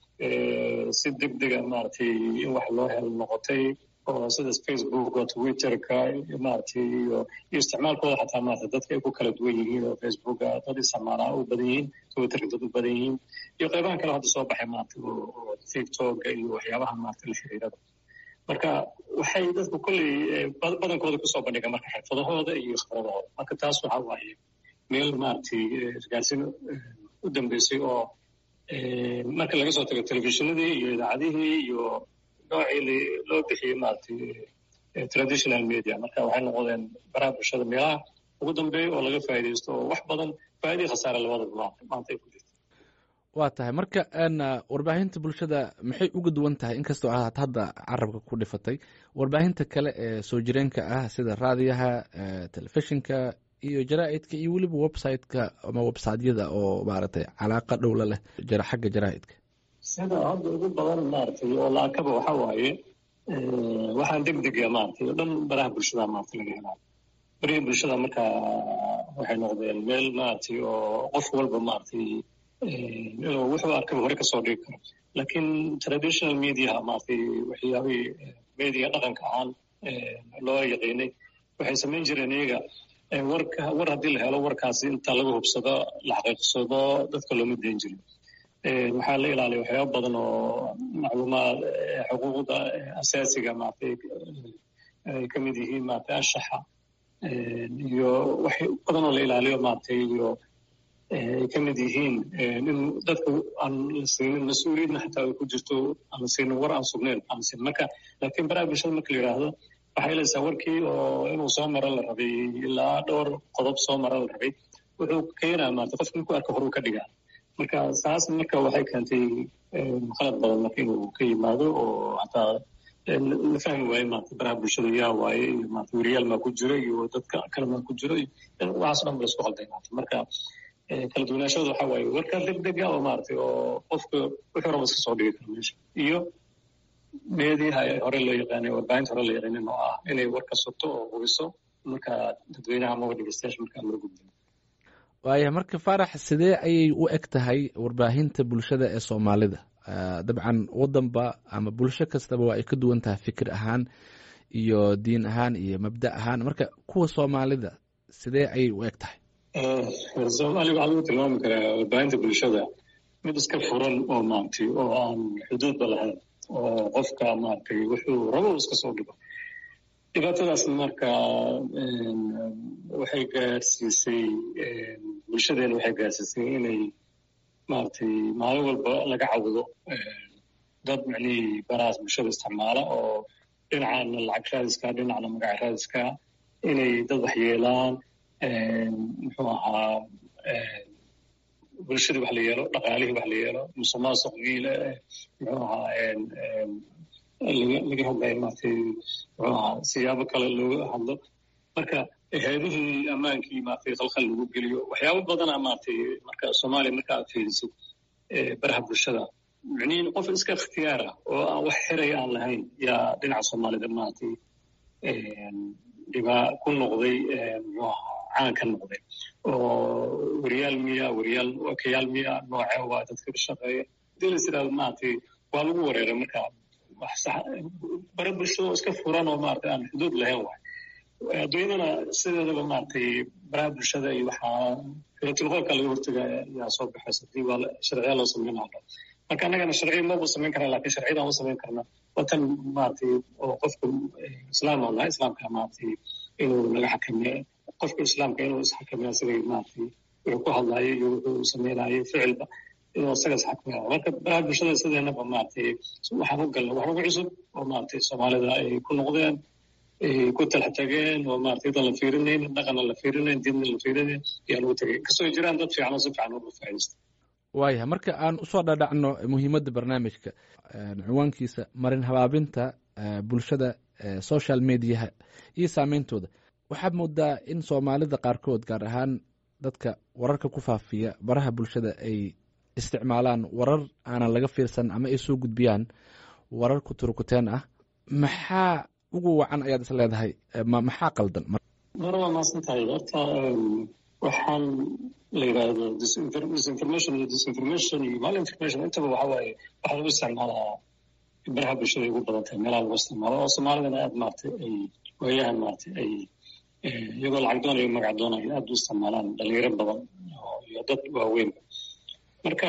si deg dega maaragtay in wax loo helo noqotay oo sidaas facebooka twitterka maaragtay iyo iyo isticmaalkooda xataa maarata dadka ay ku kala duwan yihiin oo facebooka dad isticmaalaa u badan yihiin twitterka dad u badan yihiin iyo qaybahan kale hadda soo baxay maarata oo tiktoka iyo waxyaabaha maarata la xiriirada marka waxay dadku kolley badankooda kusoo bandhigaan marka xirfadahooda iyo khibradahooda marka taas waxa waaye meel maaragtay isgaarsiin u dambeysay oo marka laga soo tago telefishinadii iyo idaacadihii iyo noocii loo bixiyey maaragtay traditional media marka waxay noqdeen baraha bulshada meelaha ugu dambeeya oo laga faa'iidaysto oo wax badan faa'iidii khasaare labadaba maanta ay ku jirto waa tahay marka warbaahinta bulshada maxay uga duwan tahay inkastoo aad hadda carabka ku dhifatay warbaahinta kale ee soo jireenka ah sida raadiyaha telefishinka iyo jaraa'idka iyo weliba website-ka ama websiteyada oo maaragtay calaaqa dhowla leh xagga jaraa'idka sida hadda ugu badan maaragtay oo laakaba waxa waaye waxaan deg dega maaragtay oo dhan baraha bulshada maaragtay laga helaa barihii bulshada marka waxay noqdeen meel maaragtay oo qof walba maaragtay inuu wuxuu arkaba hore kasoo dhigi karo laakiin traditional mediaha maaragtay waxyaabihii media dhaqanka ahaan loo yaqiinay waxay samayn jireen iyaga warka war haddii la helo warkaasi inta laga hubsado la xaqiiqsado dadka looma dayn jirin waxaa la ilaaliya waxyaaba badan oo macluumaad xuquuqda asaasiga maaragtay ay ka mid yihiin maaragtay anshaxa iyo wax badan oo la ilaaliyo maaragtay iyo ay ka mid yihiin in dadka aan la siinin mas-uuliyadna xataa ay ku jirto aan la siinin war aan sugnayn aan la siinin marka laakiin baraha bulshada marka la yidhaahdo waxay helaysaa warkii oo inuu soo maro la rabay ilaa dhowr qodob soo maro la rabay wuxuu keenaa maarata qofka markuu arka horuu ka dhigaa marka saas marka waxay keentay qalad badan marka inuu ka yimaado oo hataa la fahmi waaye maarata baraha bulshada yaa waaye iyo maarata weriyaal maa ku jiro iyo dadka kale maa ku jiro waxaas dhan ba laisku qalday maarata marka kala duwanaashada waxaa waaye warka degdega oo maaragtay oo qofka wixii raba iska soo dhigi karo meesha iyo meediyaha hore loo yaqaanay warbaahinta hore loo yaqaanin oo ah inay warka sugto oo hubiso marka dadweynaha amaba dhegeystayaasha markaa loo gudbiyo waaya marka faarax sidee ayay u eg tahay warbaahinta bulshada ee soomaalida dabcan wadanba ama bulsho kastaba waa ay ka duwan tahay fikir ahaan iyo diin ahaan iyo mabda ahaan marka kuwa soomaalida sidee ayay u eg tahay soomaaliya waxaa lagu tilmaami karaa warbaahinta bulshada mid iska furan oo maaragtay oo aan xuduudba lahayn oo qofka maaragtay wuxuu rabo iska soo dhigo dhibaatadaas marka waxay gaarsiisay bulshadeena waxay gaarsiisay inay maaragtay maalin walba laga cawdo dad macnihii barahaas bulshada isticmaala oo dhinacana lacag raadiska dhinacna magac raadiska inay dad waxyeelaan muxuu ahaa bulshadii wax la yeelo dhaqaalihii wax la yeelo musuqmaasuqii muxuu ahaa laga hadlayo maaragtay muxuu ahaa siyaabo kale looga hadlo marka hay-adihii ammaankii maaragtay khalkhal lagu geliyo waxyaabo badana maaragtay marka soomaaliya marka aad fiirisid baraha bulshada micnihin qof iska ikhtiyaara oo aan wax xiraya aan lahayn yaa dhinaca soomaalida maaragtay dhibaa ku noqday muxuu ahaa caan ka noqday oo weriyaal miya weriyaal wakayaal miya nooce waa dadka ka shaqeeya hadii la yidhahdo maaragtay waa lagu wareeray marka bare bulshada oo iska furan oo maaragtay aan xuduud lahayn waay adduunyadana sideedaba maaragtay baraha bulshada iyo waxaa filatilqoolka laga hortaga yaa soo baxaysa hadii waa sharciya loo sameyn lahaa marka annagana sharciya maba samayn karna lakin sharciyadaan u samayn karna watan maaragtay oo qofka islaam oo laha islaamka maaragtay inuu naga xakameeyo qofka islaamka inuu isxakameeyo isagay maaragtay wuxuu ku hadlayo iyo wuxuu samaynayo ficilba inuu isaga isxakameeyo marka baraha bulshada sideenaba maaragtay waxaan u galna wax ugu cusub oo maaragtay soomaalida ay ku noqdeen ay ku talaxtageen oo maaragtay dan la fiirinayn dhaqanna la fiirinayn diinna la fiirinayn ayaa lagu tegay inkastoo jiraan dad fiican oo si fiican uga faa'iidaysta waaya marka aan usoo dhadhacno muhiimadda barnaamijka ciwaankiisa marin habaabinta bulshada social mediaha iyo saameyntooda waxaad moodaa in soomaalida qaarkood gaar ahaan dadka wararka ku faafiya baraha bulshada ay isticmaalaan warar aanan laga fiirsan ama ay soo gudbiyaan warar ku turukuteen ah maxaa ugu wacan ayaad is leedahay maxaa qaldan mar waa maasan tahay horta waxaan la yidhaahdo disinformation iyo disinformation iyo malinformation intaba waxa waaye waxaa lagu isticmaalaa baraha bulshada ugu badan tahay meelaha lagu isticmaalo oo soomaalidana aad maaragtay ay waayahan maaragtay ay iyagoo lacag doonayo magac doonayo aad u isticmaalaan dhalinyaro badan iyo dad waaweynba marka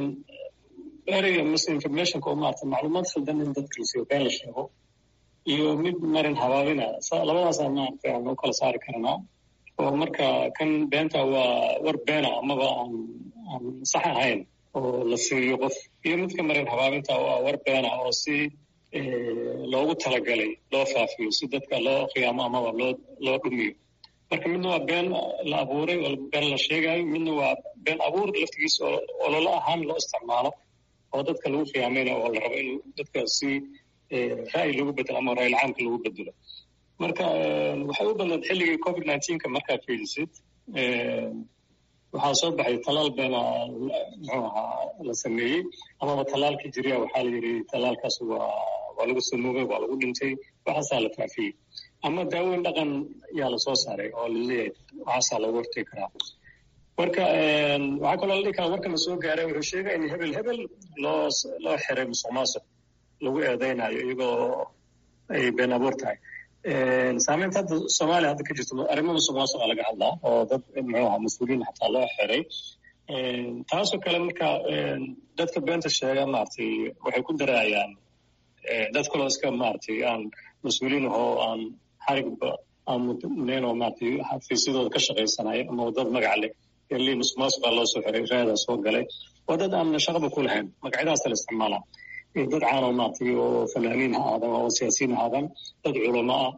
ereyga misinformationka oo maaragtay macluumaad khaldan in dadka la siiyo been la sheego iyo mid marin habaabina labadaasaa maaragtay aan u kala saari karnaa oo marka kan beenta waa war beena amaba aan aan sax ahayn oo la siiyo qof iyo midka marin habaabinta oo ah war beena oo si loogu talagalay loo faafiyo si dadka loo khiyaamo amaba loo loo dhumiyo marka midna waa been la abuuray oo been la sheegayo midna waa been abuur laftigiisa oo ololo ahaan loo isticmaalo oo dadka lagu khiyaamaynayo oo la rabo in dadka si ra'yi lagu bedelo ama ra'yil caamka lagu bedelo marka waxay u badnayd xilligii covid nineteenka markaad fiirisid waxaa soo baxay talaal beena muxuu ahaa la sameeyey amaba talaalkii jiriya waxaa la yidhi talaalkaas waa waa lagu samoogay waa lagu dhintay waxaasaa la faafiyey ama daaweyn dhaqan yaa lasoo saaray oo laleeyahay waxaasaa lagu hortegi karaa marka waxaa kaloo la dhihi karaa warkana soo gaaray wuxuu sheegaya in hebel hebel loo loo xiray musuq maasuq lagu eedeynayo iyagoo ay been abuur tahay saameynta hadda soomaaliya hadda ka jirto arrimo musuq maasuqa laga hadlaa oo dad muxuu ahaa mas-uuliyiin xataa loo xiray taasoo kale marka dadka beenta sheega maaragtay waxay ku daraayaan dad kaloo iska maaragtay aan mas-uuliyiin ahoo aan xarigba aan mudnayn oo maaragtay xafiisyadooda ka shaqaysanayo ama dad magac leh li musuqmaasuq baa loo soo xiray raadaa soo galay waa dad aan shaqaba ku lahayn magacyadaasa la isticmaalaa dad caanoo maartay oo fanaaniin ha aadan oo siyaasiyiin ha aadan dad culamo ah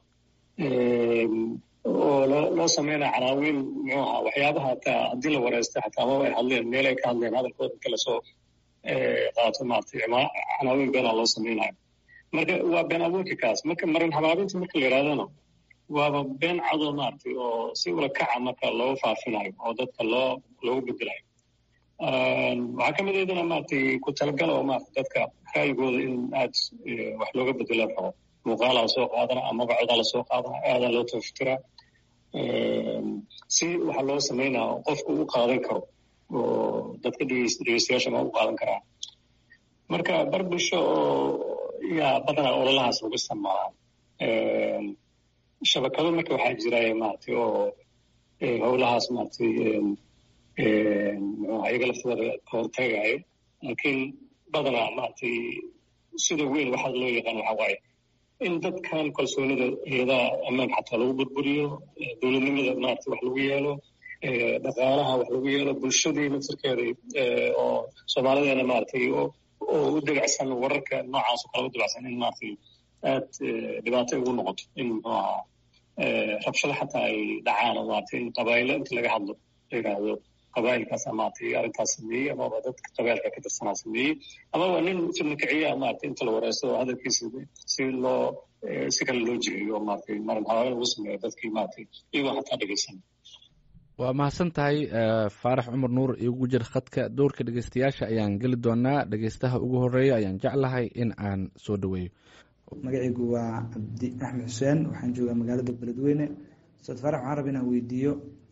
oo loo loo sameynaya canaawiin muxuu ahaa waxyaabaha hataa haddii la wareysta xataa amaba ay hadleen meel ay ka hadleen hadalkooda inta lasoo qaato maartay canaawiin beenaa loo sameynayo marka waa been abuurka kaas marka marin habaabinta marka la yidhahdana waaba been cadoo maaragtay oo si ula kaca marka looga faafinayo oo dadka loo loogu bedelayo waxaa ka mid aydana maaragtay ku talagala oo maarata dadka raayigooda in aad wax looga bedelo rabo muuqaalaa soo qaadana ama magacodaa lasoo qaadana aadaa loo tafatira si waxa loo sameynaa qofku u qaadan karo oo dadka dhegeystayaasha ma u qaadan karaan marka bar bulsho oo yaa badanaa ololahaas lagu isticmaalaa shabakado marka waxaa jira maaragtay oo howlahaas maaragtay muxuu iyaga laftooda ka hortagayo laakiin badanaa maaragtay sida weyn waxaa loo yaqaan waxa waaye in dadkan kalsoonida iyadaha ammaanka xataa lagu burburiyo dowladnimada maaragtay wax lagu yeelo dhaqaalaha wax lagu yeelo bulshadii naftirkeeda oo soomaalideena maaragtay oo u debacsan wararka noocaas oo kale u debacsan in maaragtay aad dhibaato ugu noqoto in muxuu ahaa rabshado xataa ay dhacaan oo maaragtay in qabaa'ilo inta laga hadlo la yidhaahdo qabaa'ilkaas maaragtay arrintaas sameeyey amaba dadka qabaa'ilka ka tirsanaa sameeyey amaba nin fidna kiciya maaragtay inta la wareysto oo hadalkiisa si loo si kale loo jiheeyo maaragtay marin habaabin lagu sameeyo dadkii maaragtay iyagoo xataa dhegeysan waa mahadsan tahay faarax cumar nuur igu jir khadka dowrka dhegeystayaasha ayaan geli doonaa dhegeystaha ugu horeeya ayaan jeclahay in aan soo dhaweeyo magacaygu waa cabdi axmed xuseen waxaan joogaa magaalada beledweyne ustaad faarax waxaan raba inaan weydiiyo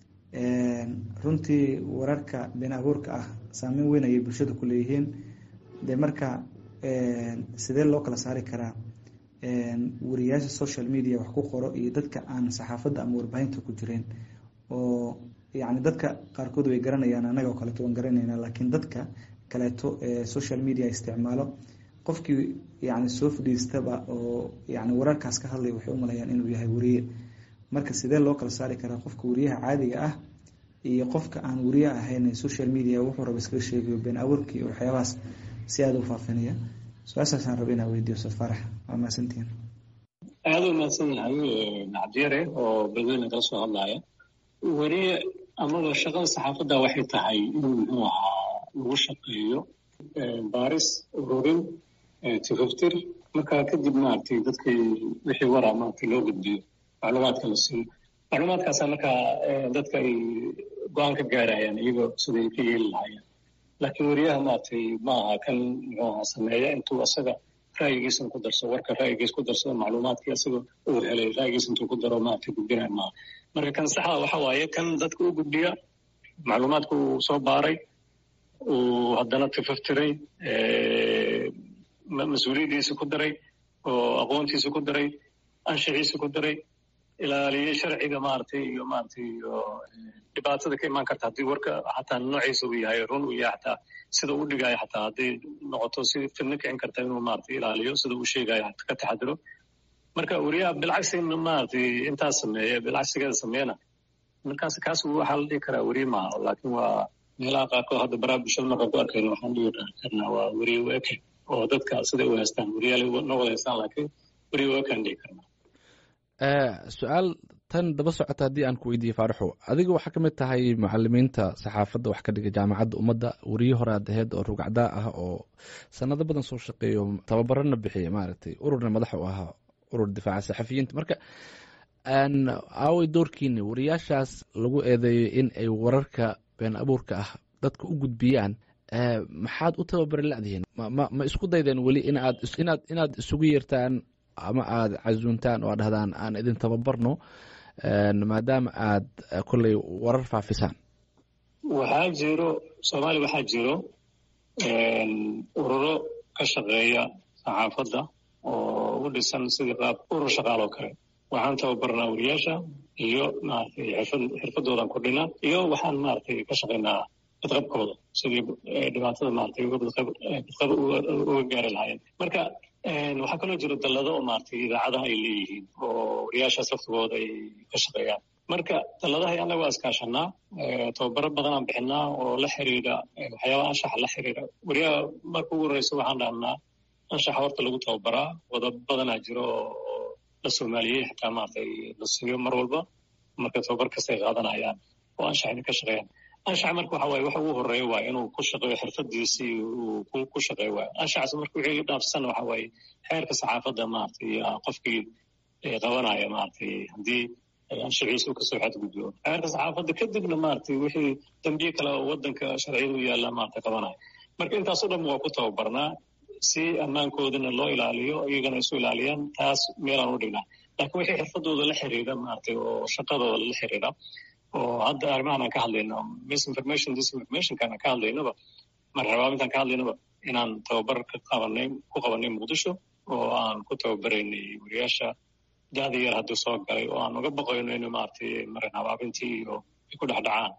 runtii wararka been abuurka ah saameyn weyn ayay bulshada ku leeyihiin dee marka sidee loo kala saari karaa wariyaasha social media wax ku qoro iyo dadka aan saxaafadda ama warbaahinta ku jireen oo yacni dadka qaarkood way garanayaan annaga oo kaleeto waan garanaynaa laakiin dadka kaleeto ee social media isticmaalo qofkii yani soo fadhiistaba oo yani wararkaas ka hadlaya waxay u malayaan inuu yahay wariye marka sidee loo kala saari karaa qofka wariyaha caadiga ah iyo qofka aan wariye ahayn social media wuxuu raba iskaga sheegayo been abuurka iyo waxyaabahaas si aada u faafinaya su-aashaasaan raba inaa weydiiyo ustaad faarax waa mahadsantihiin aada u mahadsan yahay cabdiyare oo beledweyne kala soo hadlaya wariye amaba shaqada saxaafadda waxay tahay in muxuu ahaa lagu shaqeeyo baaris ururin tifaftir marka kadib maaragtay dadkii wixii waraa maaragtay loo gudbiyo macluumaadka la siiyo macluumaadkaasa markaa dadka ay go-aan ka gaarayaan iyagoo siday ka yeeli lahaayeen laakiin wariyaha maaragtay ma aha kan muxuu ahaa sameeya intuu asaga ra'yigiisan ku darso warka ra'yigiis ku darsado macluumaadkii asaga uu helay ra'yigiis intuu ku daro maaragtay gudbinaya maaha marka kan saxda waxa waaye kan dadka u gudbiya macluumaadka uu soo baaray uu haddana tifaftiray mas-uuliyaddiisa ku daray oo aqoontiisa ku daray anshaxiisa ku daray ilaaliyey sharciga maaragtay iyo maaragtay iyo dhibaatada ka imaan karta haddii warka xataa noociisa uu yahay run uu yahay xataa sida uu dhigayo xataa hadday noqoto si fidno kicin karta inuu maaragtay ilaaliyo sida uu sheegayo ka taxadiro marka wariyaha bilcagsigana maaragtay intaas sameeya bilcagsigeeda sameeyana markaas kaas waxaa la dhihi karaa weriye maaha laakiin waa meelaha qaarkood hadda baraha bulshada markaan ku arkayno waxaan dhihi karnaa waa weriye weke oo dadka siday u haystaan weriyaal na wada haystaan laakiin weriye wekaan dhihi karnaa su-aal tan daba socota haddii aan ku weydiiye faaraxo adiga waxaa ka mid tahay mucalimiinta saxaafadda wax ka dhiga jaamacadda ummadda weriye hore aad aheyd oo rugacdaa ah oo sanado badan soo shaqeeyo tababarana bixiya maaragtay ururna madax u ahaa urur difaaca saxafiyiinta marka aaway doorkiini wariyaashaas lagu eedeeyo in ay wararka been abuurka ah dadka u gudbiyaan maxaad u tababari ladihiin ma isku daydeen weli inaad inaad inaad isugu yeertaan ama aada casuuntaan oo ad dhahdaan aan idin tababarno maadaama aad kolley warar faafisaan waxaa jiro soomaaliya waxaa jiro ururo ka shaqeeya saxaafadda oo u dhisan sidii qaab urur shaqaal oo kale waxaan tababarnaa wariyaasha iyo maaragtay xirfad xirfadoodan kordhinaa iyo waxaan maaragtay ka shaqaynaa badqabkooda sidii dhibaatada maaragtay badqab uga gaari lahaayeen marka waxaa kaloo jiro dallado oo maaragtay idaacadaha ay leeyihiin oo wariyaashaas laftigooda ay ka shaqeeyaan marka taladahay annaga waa iskaashanaa tababaro badanaan bixinaa oo la xiriira waxyaabaha anshaxa la xiriira weriyaha marka ugu horreysa waxaan dhahnaa anshaxa horta lagu tababaraa wadab badanaa jiro oo la soomaaliyey xitaa maaragtay la siiyo mar walba marka tababar kastay qaadanayaan oo anshaxina ka shaqeeyaan anshaxa marka waxa waaye waxa ugu horreeya waaye inuu ku shaqeeyo xirfadiisii uu ku shaqeeyo waaye anshaxaas marka wixii dhaafsan waxa waaye xeerka saxaafadda maaragtay qofkii qabanaya maaragtay haddii anshaxiisa uu kasoo xadgudbo xeerka saxaafadda kadibna maaragtay wixii dambiye kale oo waddanka sharciyada u yaalla maaragtay qabanaya marka intaasoo dhan waa ku tababarnaa si ammaankoodana loo ilaaliyo iyagana isu ilaaliyaan taas meelaan u dhignaa laakiin wixii xirfadooda la xiriira maaragtay oo shaqadooda la xiriira oo hadda arrimahan aan ka hadlayno misinformation disinformationkaan aan ka hadlaynaba marxabaabintaan ka hadlaynaba inaan tababar ka qabanay ku qabanay muqdisho oo aan ku tababaraynay wariyaasha da'da yar hadduu soo galay oo aan uga baqayno in maaragtay marin habaabintii iyo ay ku dhex dhacaan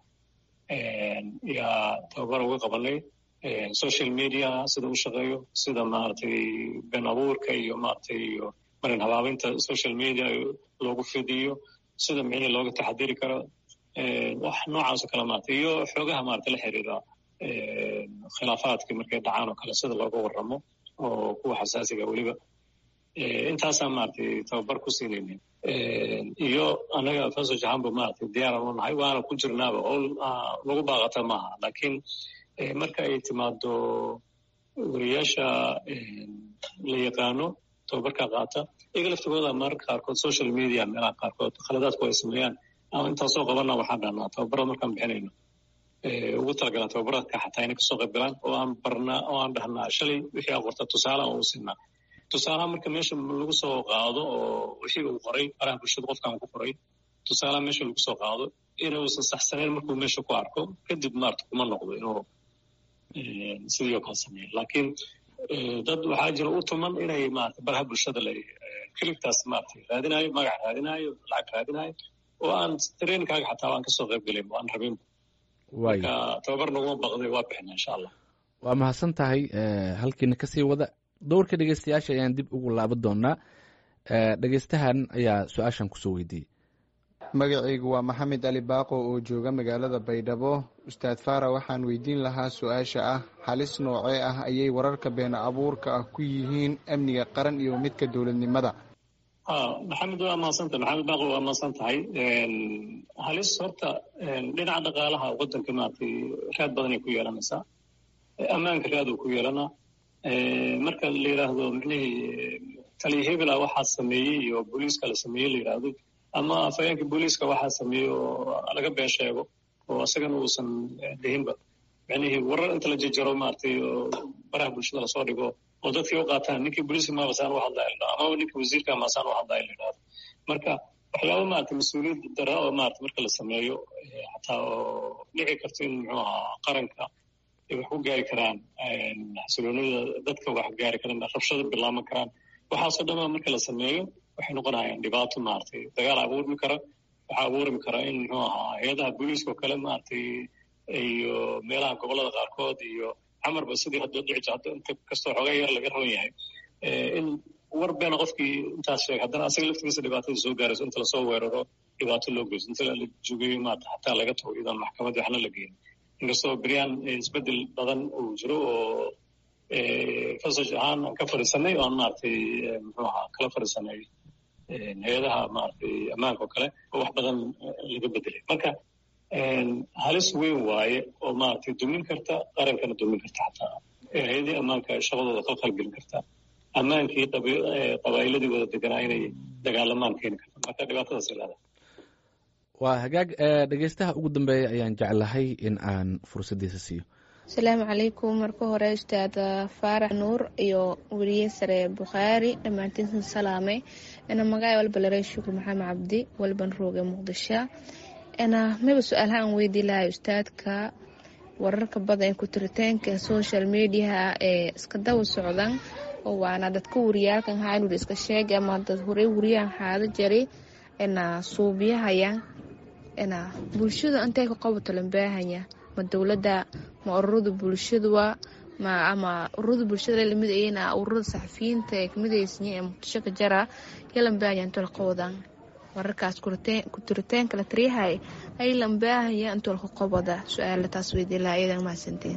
yaa tababar uga qabanay social media sida u shaqeeyo sida maaragtay been abuurka iyo maaragtay iyo marin habaabinta social media loogu fidiyo sida micnii looga taxadiri karo wax noocaasoo kale maaragtay iyo xoogaha maaragtay la xiriira khilaafaadkii markay dhacaan oo kale sida looga warramo oo kuwa xasaasiga weliba intaasaan maaragtay tababar ku siinaynin iyo annaga faso jahanba maaragtay diyaaran u nahay waana ku jirnaaba oo lagu baaqata maaha laakiin marka ay timaado wariyaasha la yaqaano tababarka qaata iyaga laftigooda mararka qaarkood social media meelaha qaarkood khaladaadku ay sameeyaan ama intaasoo qabana waxaan dhahnaa tababarada markaan bixinayno ugu talagalaan tababaradka xataa inay kasoo qayb galaan oo aan barnaa oo aan dhahnaa shalay wixii aa qorta tusaale aan u siinaa tusaalaha marka meesha lagu soo qaado oo wixii uu qoray faraha bulshada qofkaan ku qoray tusaalaha meesha lagu soo qaado inuusan saxsanayn markuu meesha ku arko kadib maarata kuma noqdo inuu sidii oo kale sameeyo laakiin dad waxaa jira u tuman inay maarata baraha bulshada la kilibtaas maarata raadinayo magac raadinayo lacag raadinayo oo aan trainkaaga xataa aan kasoo qayb gelayn aan rabin marka tababar naguma baqday waa bixina insha allah waa mahadsan tahay halkiina kasii wada dowrka dhegeystayaasha ayaan dib ugu laaban doonaa dhegeystahan ayaa su-aashan kusoo weydiiyey magacaygu waa maxamed ali baaqo oo jooga magaalada baydhabo ustaad faara waxaan weydiin lahaa su-aasha ah halis noocee ah ayay wararka been abuurka ah ku yihiin amniga qaran iyo midka dowladnimada maxamed waa maadsantahay maxamed baaqo waa maadsan tahay halis horta dhinaca dhaqaalaha waddanka maaragtay raad badanay ku yeelanaysaa ammaanka raad uu ku yeelanaa marka la yidhaahdo micnihii taliya hebela waxaa sameeyey iyo booliiska la sameeyey la yidhaahdo ama afhayeenka booliiska waxaa sameeyey oo laga been sheego oo isagana uusan dhihinba micnihii warar inta la jejaro maaragtay oo baraha bulshada lasoo dhigo oo dadkii u qaataan ninkii booliiska maabasaan u hadlaya la dhahdo ama ninkii wasiirka maasaan u hadlaya la yidhahdo marka waxyaaba maaragtay mas-uuliyad dara oo maarata marka la sameeyo xataa oo dhici karto in muxuu ahaa qaranka ay wax ku gaari karaan xasiloonida dadka wax gaari karaan rabshada bilaaban karaan waxaasoo dhanba marka la sameeyo waxay noqonayaan dhibaato maaragtay dagaal abuurmi kara waxaa abuurmi kara in muxuu ahaa hay-adaha booliiska oo kale maaragtay iyo meelaha gobollada qaarkood iyo camarba sidii hadda dhici hadda inta kastoo xoogaa yar laga raban yahay in war beena qofkii intaas sheegay haddana asaga laftigiisa dhibaatada soo gaarayso inta lasoo weeraro dhibaato loo geyso inta la jogeeyo maarata xataa laga tago iyadaan maxkamadii waxna la geynin inkastoo beryaan isbedel badan uu jiro oo fasaj ahaan aan ka fadhiisanay oan maaragtay muxuu ahaa kala fadhiisanay hay-adaha maaragtay ammaanka oo kale oo wax badan laga bedelay marka halis weyn waaye oo maaragtay dumin karta qarankana dumin karta xataa hay-adihii ammaanka shaqadooda ka qalgelin karta ammaankii qabaa'iladii wada deganaa inay dagaalamaan keeni karta marka dhibaatadaas ilaada waa hagaag dhegeystaha ugu dambeeya ayaan jeclahay in aan fursaddiisa siiyo asalaamu calaykum marka hore ustaad faarax nuur iyo weriye sare bukhaari dhammaantiinsan salaame ina magaca walba laray shukur maxamed cabdi walban rooge muqdisho ina mayba su-aalaha aan weydii lahay ustaadka wararka badan ee kutiritaanka social mediaha ee iska daba socdan oo waana dadka wariyaalkan haa inuu iska sheegay ama dad horey wariyahan xaado jari ina suubiyahaya ina bulshada intay ka qabato lambaahanya ma dowladda ma ururada bulshadua ma ama ururada bulshada lamid ayna ururada saxafiyiinta ee kamid aysan ee muqdisho ka jara yalambaahanya inta la qawadan wararkaas kuturitaanka la tariyahay ay lambaahaya intolka qoboda su-aala taas weydiilaa iyadan mahadsantiin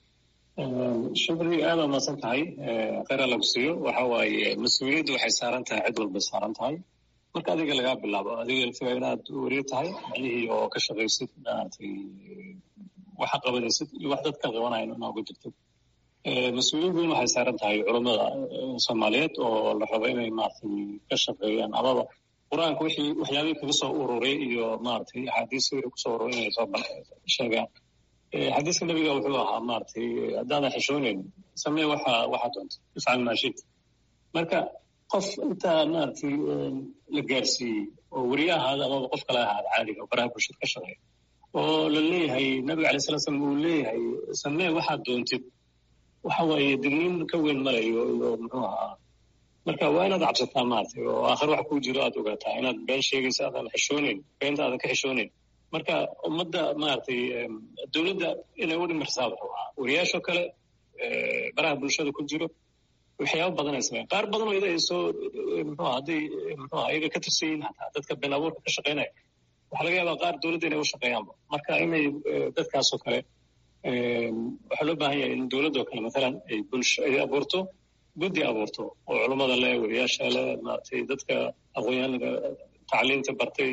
shukri aad waa mahadsan tahay kheyra lagu siiyo waxa waaye mas-uuliyaddu waxay saaran tahay cid walbay saaran tahay marka adiga lagaa bilaabo adiga lafiga inaad wariyo tahay macnihii oo ka shaqaysid maaragtay waxa qabanaysid iyo wax dadka qabanayan inaa uga jirtid mas-uuliyad weyn waxay saaran tahay culammada soomaaliyeed oo la rabo inay maaragtay ka shaqeeyaan amaba qur-aanka wixii waxyaabihii kaga soo ururay iyo maaragtay axaadiis wixii kusoo ururay inay soo sheegaan xadiiska nabiga wuxuu ahaa maaragtay haddaadan xishooneyn samee waxa waxaa doonta ifcal maa shita marka qof intaa maaragtay la gaarsiiyey oo weriye ahaada amaba qof kale ahaada caadiga oo baraha bulshada ka shaqeeya oo la leeyahay nabiga alay sala slam uu leeyahay samee waxaad doontid waxa waaye digniin ka weyn malayo iyo muxuu ahaa marka waa inaad cabsataa maaragtay oo aakhir wax kuu jiro aad ogaataa inaad been sheegaysa aadan xishooneyn beenta aadan ka xishooneyn marka ummadda maaragtay dowladda inay u dhimirsaa wuxuu ahaa wariyaashoo kale baraha bulshada ku jiro waxyaaba badan ay sameyan qaar badan oo ida ay soo muxuu hadday muxuu aha iyaga ka tirsan yihiin hataa dadka been abuurka ka shaqeynaya waxaa laga yaabaa qaar dowladda inay u shaqeeyaanba marka inay dadkaasoo kale waxaa loo baahan yahay in dowladdoo kale matalan ay bulsho ay abuurto guddi abuurto oo culummada leh wariyaasha leh maaragtay dadka aqoonyahanka tacliinta bartay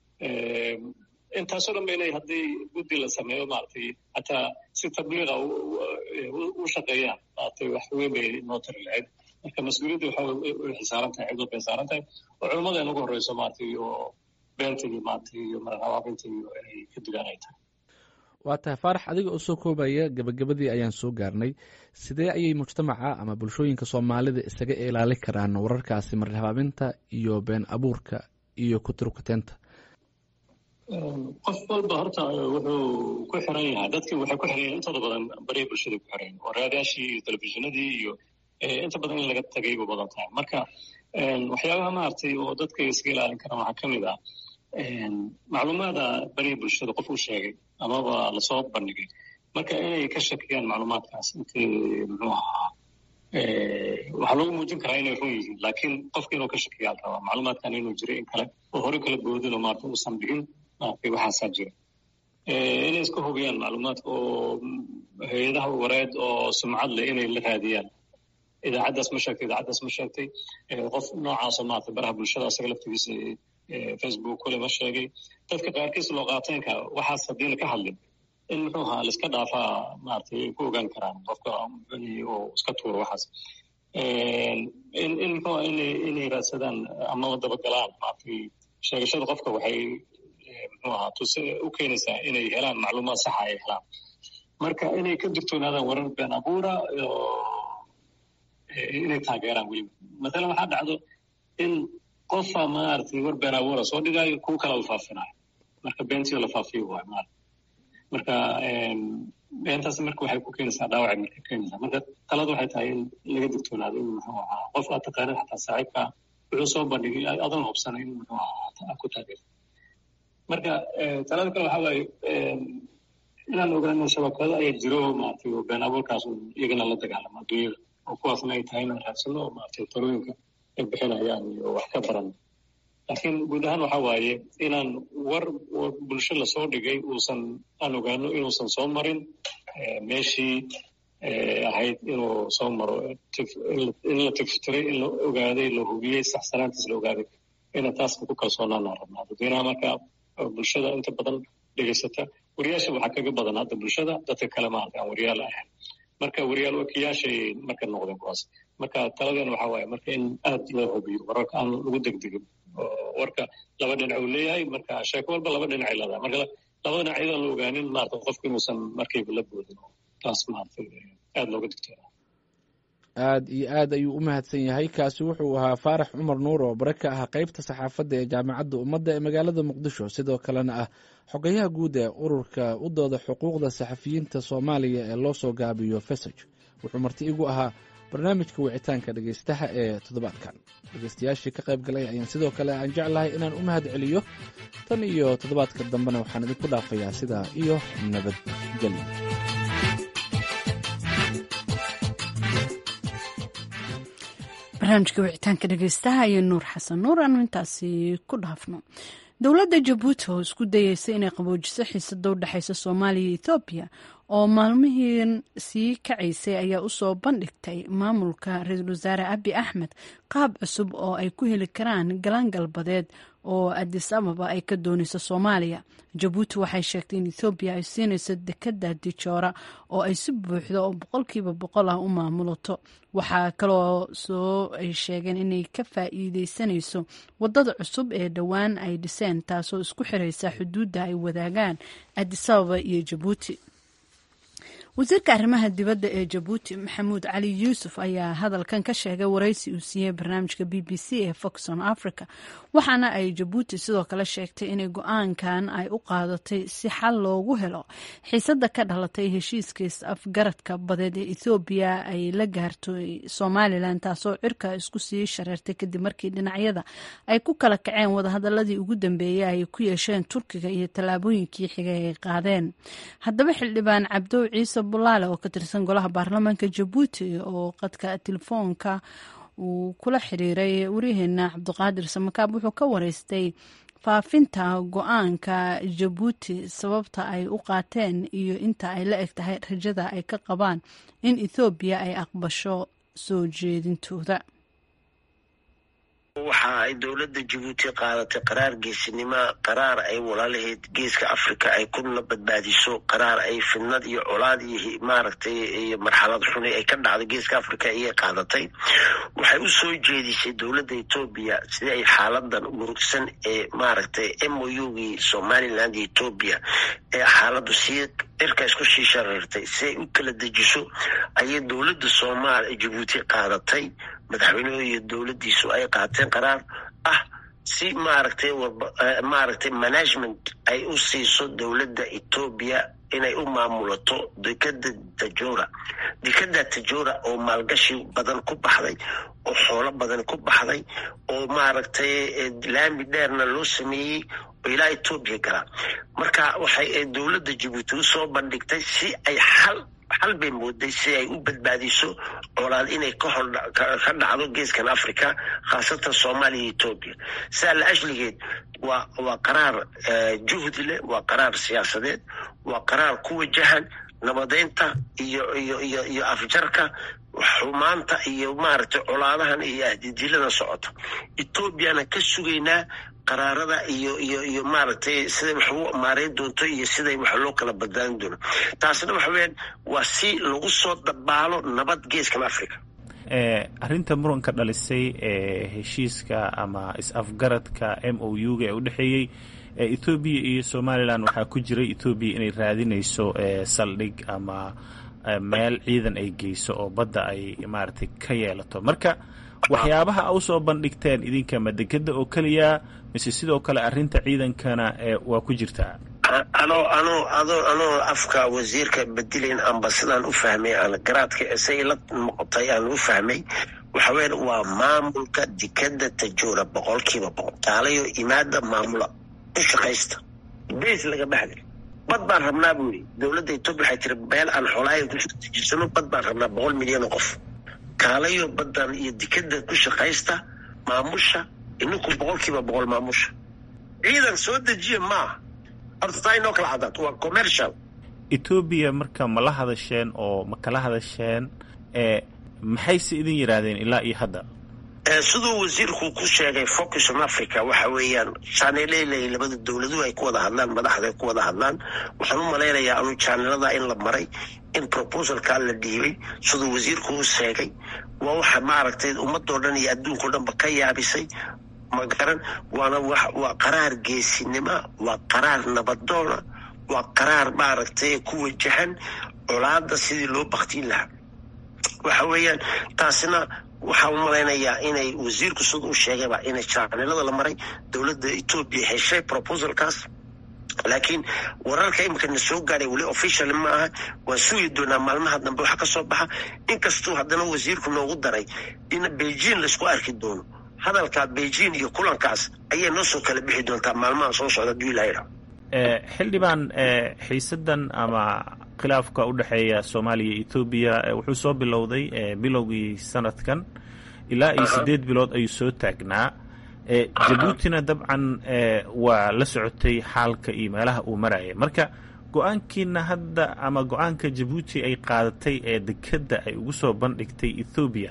intaasoo dhan ba inay haddii guddi la sameeyo maaragtay hataa si tabliiqa u shaqeeyaan maaragtay wax weyn bay noo tari lahayd marka mas-uuliyadda waxa waxay saaran tahay cid walbay saaran tahay oo culummada in ugu horreyso maaragtay oo beenta iyo maaragtay iyo marhabaabinta iyo inay ka digaan ay tahay waa tahay faarax adiga oo soo koobaya gebagabadii ayaan soo gaarnay sidee ayay mujtamaca ama bulshooyinka soomaalida isaga ilaali karaan wararkaasi marhabaabinta iyo been abuurka iyo kuturkuteenta qof walba horta wuxuu ku xiran yahay dadkii waxay ku xiran yahay intooda badan bariya bulshada ku xiran oo raadaashii iyo telefishinadii iyo inta badan in laga tagay bu badan tahay marka waxyaabaha maaragtay oo dadka iskaga ilaalin karaan waxaa ka mid ah macluumaada bariya bulshada qof uu sheegay amaba lasoo bandhigay marka inay ka shakiyaan macluumaadkaas intay muxuu ahaa waxaa lagu muujin karaa inay run yihiin laakiin qofka inuu ka shakiyaa rabaa macluumaadkan inuu jiray in kale oo hore kala boodin oo maarata uusan dhigin maaragtay waxaasaa jira inay iska hubiyaan macluumaadka oo hay-adaha wareed oo sumcad leh inay la raadiyaan idaacaddaas ma sheegtay idaacaddaas ma sheegtay qof noocaasoo maarata baraha bulshada asaga laftigiisa facebook kule ma sheegay dadka qaarkiis loo qaateenka waxaas haddiina ka hadlin in muxuu ahaa laiska dhaafaa maaragtay ay ku ogaan karaan qofka oo iska tuuro waxaas in in muxuu inay inay raadsadaan amaba dabagalaan maaragtay sheegashada qofka waxay muxuu ahaa tuse u keenaysaa inay helaan macluumaad saxa ay helaan marka inay ka digtoonaadaan warar been abuura inay taageeraan weliba mathalan waxaa dhacdo in qofa maaragtay war been abuura soo dhigaayo kuwa kala la faafinayo marka beentii la faafiyo waay maarata marka beentaas marka waxay ku keenaysaa dhaawacay marka keenaysaa marka talada waxay tahay in laga digtoonaado in muxuu ahaa qof aad taqaanid xataa saaxiibka wuxuu soo bandhigay adoon hubsanay in muxuu ahaa ku taageerto marka talada kale waxaa waaye inaan ogaano shabakado ayaa jiro maaragtay oo been abuurkaas iyagana la dagaalamo adduunyada oo kuwaasna ay tahay inaan raadsano oo maaragtay talooyinka ay bixinayaan iyo wax ka baran laakiin guud ahaan waxa waaye inaan war bulsho lasoo dhigay uusan aan ogaano inuusan soo marin meeshii ahayd inuu soo maro in la tiftiray in la ogaaday la hubiyey saxsanaantiis la ogaaday ina taasna ku kalsoonaanaan rabnaa dadweynaha marka bulshada inta badan dhegaysata wariyaasha waxaa kaga badan hadda bulshada dadka kale maarata aan wariyaal ahayn marka wariyaal wakiyaashay marka noqdeen kuwaas marka taladeena waxaa waaye marka in aad loo hubiyo wararka aan lagu degdegin warka laba dhinac uu leeyahay marka sheeko walba laba dhinacay leedahay marka laba dhinac iyadaan la ogaanin maarata qofku inuusan markayba la boodin taas maarata aad looga digtoona aad iyo aad ayuu u mahadsan yahay kaasi wuxuu ahaa faarax cumar nuur oo bare ka ah qeybta saxaafadda ee jaamacadda ummadda ee magaalada muqdisho sidoo kalena ah xogayaha guud ee ururka u dooda xuquuqda saxafiyiinta soomaaliya ee loo soo gaabiyo fesaj wuxuu marti igu ahaa barnaamijka wicitaanka dhegeystaha ee toddobaadkan dhegeystayaashii ka qayb galay ayaan sidoo kale aan jeclahay inaan u mahad celiyo tan iyo toddobaadka dambena waxaan idinku dhaafayaa sidaa iyo nabadgelyo barnaamijka wicitaanka dhegeystaha iyo nuur xasan nuur aanu intaasi ku dhaafno dowladda jabuuti oo isku dayeysa inay qaboojiso xiisada u dhexeysa soomaaliya iyo ethoobiya oo maalmihiin sii kacaysay ayaa usoo bandhigtay maamulka ra-iisul wasaare abi axmed qaab cusub oo ay ku heli karaan galaan galbadeed oo adis ababa ay ka dooneyso soomaaliya jabuuti waxay sheegtay in ethoobiya ay siinayso dekada dijoora oo ay si buuxdo oo boqolkiiba boqol ah u maamulato waxaa kaloo soo ay sheegeen inay ka faa'iideysanayso wadada cusub ee dhowaan ay dhiseen taasoo isku xiraysa xuduudda ay wadaagaan adis ababa iyo jabuuti wasiirka arrimaha dibadda ee jabuuti maxamuud cali yuusuf ayaa hadalkan ka sheegay waraysi uu siiyey barnaamijka b b c ee foxon africa waxaana ay jabuuti sidoo kale sheegtay inay go-aankan ay u qaadatay si xal loogu helo xiisada ka dhalatay heshiiskiis afgaradka badeed ee ethoobiya ay la gaartay somalilan taasoo cirka isku sii shareertay kadib markii dhinacyada ay ku kala kaceen wadahadaladii ugu dambeeyey ay ku yeesheen turkiga iyo tallaabooyinkii xigay ay qaadeen haddaba xildhibaan cabdow ciise bulaale oo ka tirsan golaha baarlamaanka jabuuti oo qadka telefoonka uu kula xiriiray waryaheena cabdiqaadir samakaab wuxuu ka wareystay faafinta go-aanka jabuuti sababta ay u qaateen iyo inta ay la eg tahay rajada ay ka qabaan in ethoobiya ay aqbasho soo jeedintooda waxa ay dowladda jabuuti qaadatay qaraar geesinimo qaraar ay walaalaheed geeska africa ay kuna badbaadiso qaraar ay fidnad iyo colaad iyo maaragtay iyo marxalad xuni ay ka dhacday geeska africa ayay qaadatay waxay u soo jeedisay dowladda etoobiya sidii ay xaaladan murugsan ee maaragtay m o u gii somaliland iyo etoobiya ee xaaladdu sii cirka isku sii shareertay si ay u kala dejiso ayay dowladda soomaaliya jabuuti qaadatay madaxweynuhu iyo dowladdiisu ay qaateen qaraar ah si maaragtay maaragtay management ay u siiso dowladda etoobiya inay u maamulato dekada tajora dekada tajora oo maalgashi badan ku baxday oo xoolo badan ku baxday oo maaragtay laami dheerna loo sameeyey oo ilaa etoobiya galaa marka waxay dowladda jabuuti usoo bandhigtay si ay xal xal bay mooday si ay u badbaadiso colaad inay ka dhacdo geeskan africa khaasatan soomaaliya iyo etoobiya saa la ashligeed waa waa qaraar juhdi leh waa qaraar siyaasadeed waa qaraar ku wajahan nabadeynta iyo iyo iyo iyo afjarka xumaanta iyo maaragtay colaadahan iyo ahdidiilada socota etoobiyana ka sugaynaa qaraarada iyo iyo iyo maaragtay siday wax u maareyn doonto iyo siday wax loo kala badbaadin doono taasna waxa weyaan waa si lagu soo dabaalo nabad geeskan africa arrinta muranka dhalisay ee heshiiska ama is-afgaradka m o u ga ee u dhexeeyey ethoobiya iyo somalilan waxaa ku jiray ethoobiya inay raadinayso saldhig ama meel ciidan ay geyso oo badda ay maaragtay ka yeelato marka waxyaabaha a usoo bandhigteen idinka ma dekeda oo keliya mise sidoo kale arrinta ciidankana waa ku jirtaa ano ano ado anoo afka wasiirka bedelayn amba sidaan u fahmay aan garaadka say la noqotay aan u fahmay waxa weyan waa maamulka dekeda tajora boqolkiiba boqol taalayo imaada maamula u shaqaysta bes laga baxday bad baan rabnaa buu yidhi dowladda etoobiya waxay tiri beel aan xoolaayan ku jirsano bad baan rabnaa boqol milyan oo qof kaalayo badan iyo dekeda ku shaqaysta maamusha ininku boqolkiiba boqol maamusha ciidan soo dejiya maaha horta taa inoo kala cadaato waa commercial etoobiya marka ma la hadasheen oo ma kala hadasheen maxayse idin yidhaahdeen ilaa iyo hadda siduu wasiirku ku sheegay focus on africa waxa weeyaan janelelay labada dowladuhu ay ku wada hadlaan madaxda ay ku wada hadlaan waxaan u malaynayaa anu janelada in la maray in proposalkaa la dhiibay siduu wasiirku u sheegay waa waxa maaragtay ummadoo dhan iyo adduunkao dhanba ka yaabisay magaran waana waa qaraar geesinima waa qaraar nabadoona waa qaraar maaragtay ku wajahan colaada sidii loo baktiin lahaa waxa weeyaan taasina waxaa u malaynayaa inay wasiirku sida u sheegayba inay jaanilada la maray dowladda etoobiya heshay proposalkaas laakiin wararka imika na soo gaaray weli official ma aha waan sugi doonaa maalmaha dambe waxa ka soo baxa inkastuu haddana wasiirku noogu daray in beijing laisku arki doono hadalka beijing iyo kulankaas ayay noo soo kala bixi doontaa maalmaha soo socda haduu ilaha xildhibaan xiisadan ama khilaafka u dhexeeya soomaaliya iyo ethoobiya wuxuu soo bilowday bilowgii sanadkan ilaa iyo siddeed bilood ayuu soo taagnaa jabuutina dabcan waa la socotay xaalka iyo meelaha uu marayay marka go-aankiina hadda ama go-aanka jabuuti ay qaadatay ee dekedda ay ugu soo bandhigtay ethoobiya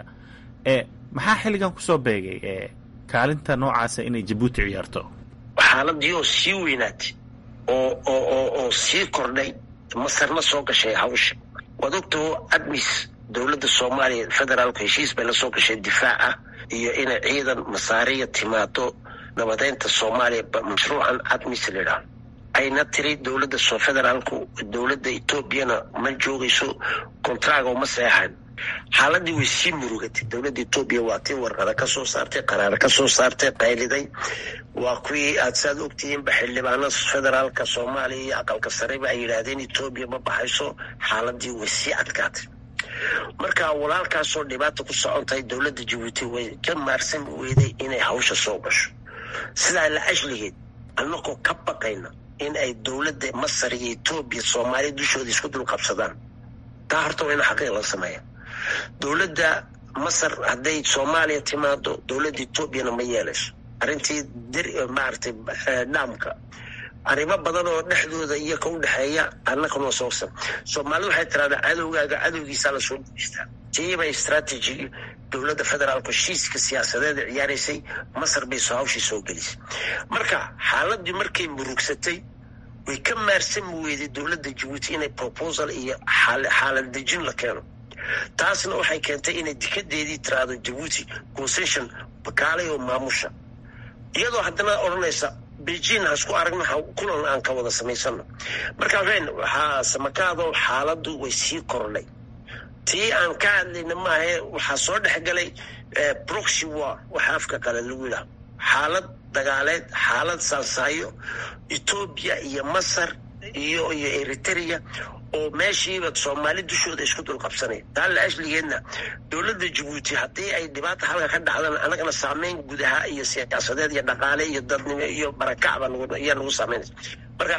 maxaa xilligan kusoo beegay kaalinta noocaasa inay jabuuti ciyaarto xaaladii oo sii weynaatay oo oo oo sii kordhay masarna soo gashay hawsha waad ogtao admis dowladda soomaaliya federaalku heshiis bay la soo gashay difaac ah iyo inay ciidan masaariya timaado nabadeynta soomaaliya mashruucan admis layidhaah ayna tiri dowladda federaalku dowladda etoobiyana ma joogayso kontraaga uma seexan xaaladii way sii murugatay dowladda etoobiya waa tii warqada ka soo saartay qaraar ka soo saartay qayliday waa kuwii aad saad ogtihiinba xildhibaano federaalka soomaaliya iyo aqalka sareba ay yidhaahdeen etoobiya ma baxayso xaaladii way sii adkaatay marka walaalkaasoo dhibaata ku socon tahay dowladda jabuuti way ka maarsan weyday inay hawsha soo gasho sidaa la ashligeed annagoo ka baqayna in ay dowladda masar iyo etoobiya soomaaliya dushooda isku dul qabsadaan taa horta waa ina xaqiiq la sameeya dowladda masar hadday soomaaliya timaado dowladda etoobiyana ma yeelayso arrintii maaragtay dhaamka arrimo badan oo dhexdooda iyo ka u dhexeeya annakana soogsan soomaalida waxay tiraahdaa cadowgaaga cadowgiisaa lasoo guuystaa tiibay strategy dowladda federaalku heshiiska siyaasadeeda ciyaaraysay masar bay soo hawshii soo gelisay marka xaaladii markay murugsatay way ka maarsan weyday dowladda jabuuti inay proposal iyo xaalad dejin la keeno taasna waxay keentay inay dikadeedii tiraahdo jabuuti concession bakaalay oo maamusha iyadoo haddana odhanaysa beijing hasku aragna kulan aan ka wada samaysano marka waxayn waxaa samakaado xaaladdu way sii kordhay tii aan ka hadlayna maahae waxaa soo dhexgalay proxy war waxa afka qale lagu yidhaha xaalad dagaaleed xaalad saasaayo etoobiya iyo masar iyo iyo eritrea oo meeshiiba soomaali dushooda isku dul qabsanaya taa la ashligeedna dowladda jabuuti haddii ay dhibaata halka ka dhacdana annagana saameyn gudaha iyo siyaasadeed iyo dhaqaale iyo dadnimo iyo barakacba ayaa nagu saameynaysa marka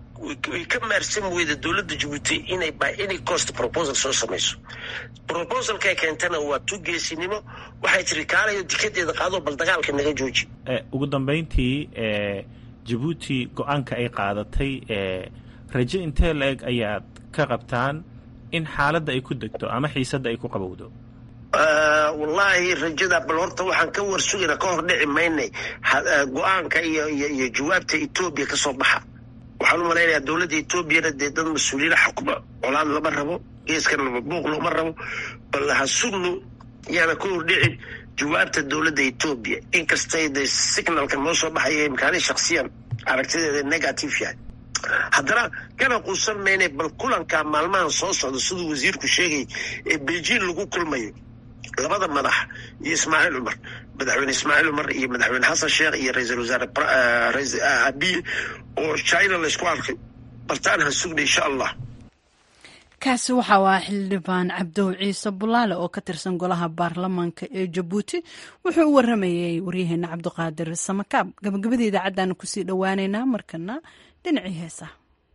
way ka maarsan weyda dowladda jabuuti inay by any cost proposal soo samayso proposalkay keentana waa tugeesinimo waxay tiri kaalayo dikadeeda qaado bal dagaalka naga jooji ugu dambeyntii jabuuti go-aanka ay qaadatay rajo intee la eg ayaad ka qabtaan in xaaladda ay ku degto ama xiisadda ay ku qabowdo wallaahi rajada bal horta waxaan ka warsugayna ka hor dhici maynay go-aanka iyo iyo jawaabta etoobiya ka soo baxa waxaan u malaynayaa dowladda etoobiyana dee dad mas-uuliyiin xukma colaad lama rabo geeskan buuq looma rabo bal ha sugno yaana ka hor dhicin jawaabta dowladda etoobiya inkastay dee signalka noo soo baxaya imkaani shaksiyan aragtideeda negative yahay haddana kana quusan mayne bal kulanka maalmahan soo socda siduu wasiirku sheegay ee beijing lagu kulmayo labada madax iyo ismaaciil cumar madaxweyne ismaaciil cumar iyo madaxweyne xasan sheekh iyo ra-iisul wasaare abiye oo china laysku arkay baltaan ha sugna insha allah kaasi waxa waa xildhibaan cabdow ciise bulaale oo ka tirsan golaha baarlamaanka ee jabuuti wuxuu u waramayay waryaheena cabdiqaadir samakaab gabagabada idaacaddaanu kusii dhowaaneynaa markana dhinacii heesaha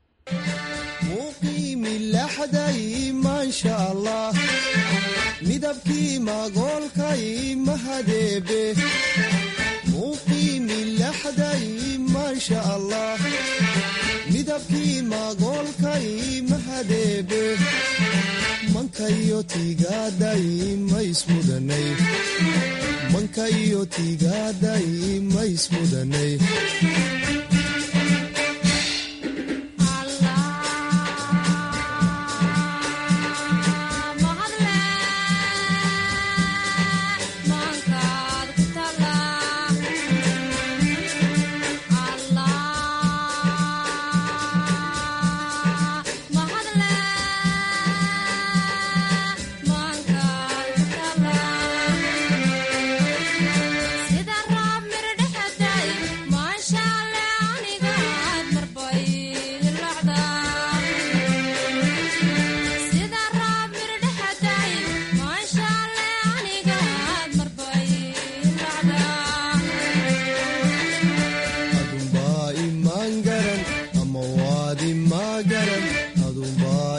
muqiimilaxday maasha allah midabkii magoolkay mahadeebe muqiimilaxday maasha allah midabkii magoolkay mahadeebe mankayo tiigaaday maismudanay mankayo tiigaaday maismudanay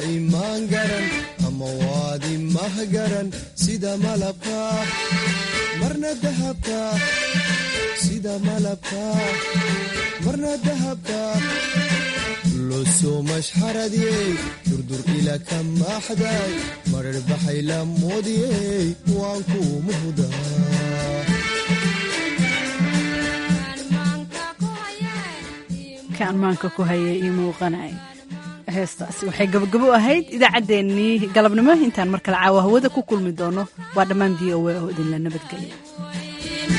sida malabka dahabka sida malabka marna dahabka losoo mashxaradiyey durdur ila ka maaxday marar baxay la moodiyey waan kuu muhdaa kaan maanka ku hayay io muuqanay heestaasi waxay gabagabo ahayd idaacaddeenii galabnimo intaan mar kale caawa hawada ku kulmi doono waa dhammaan v o a oo idinla nabadgelya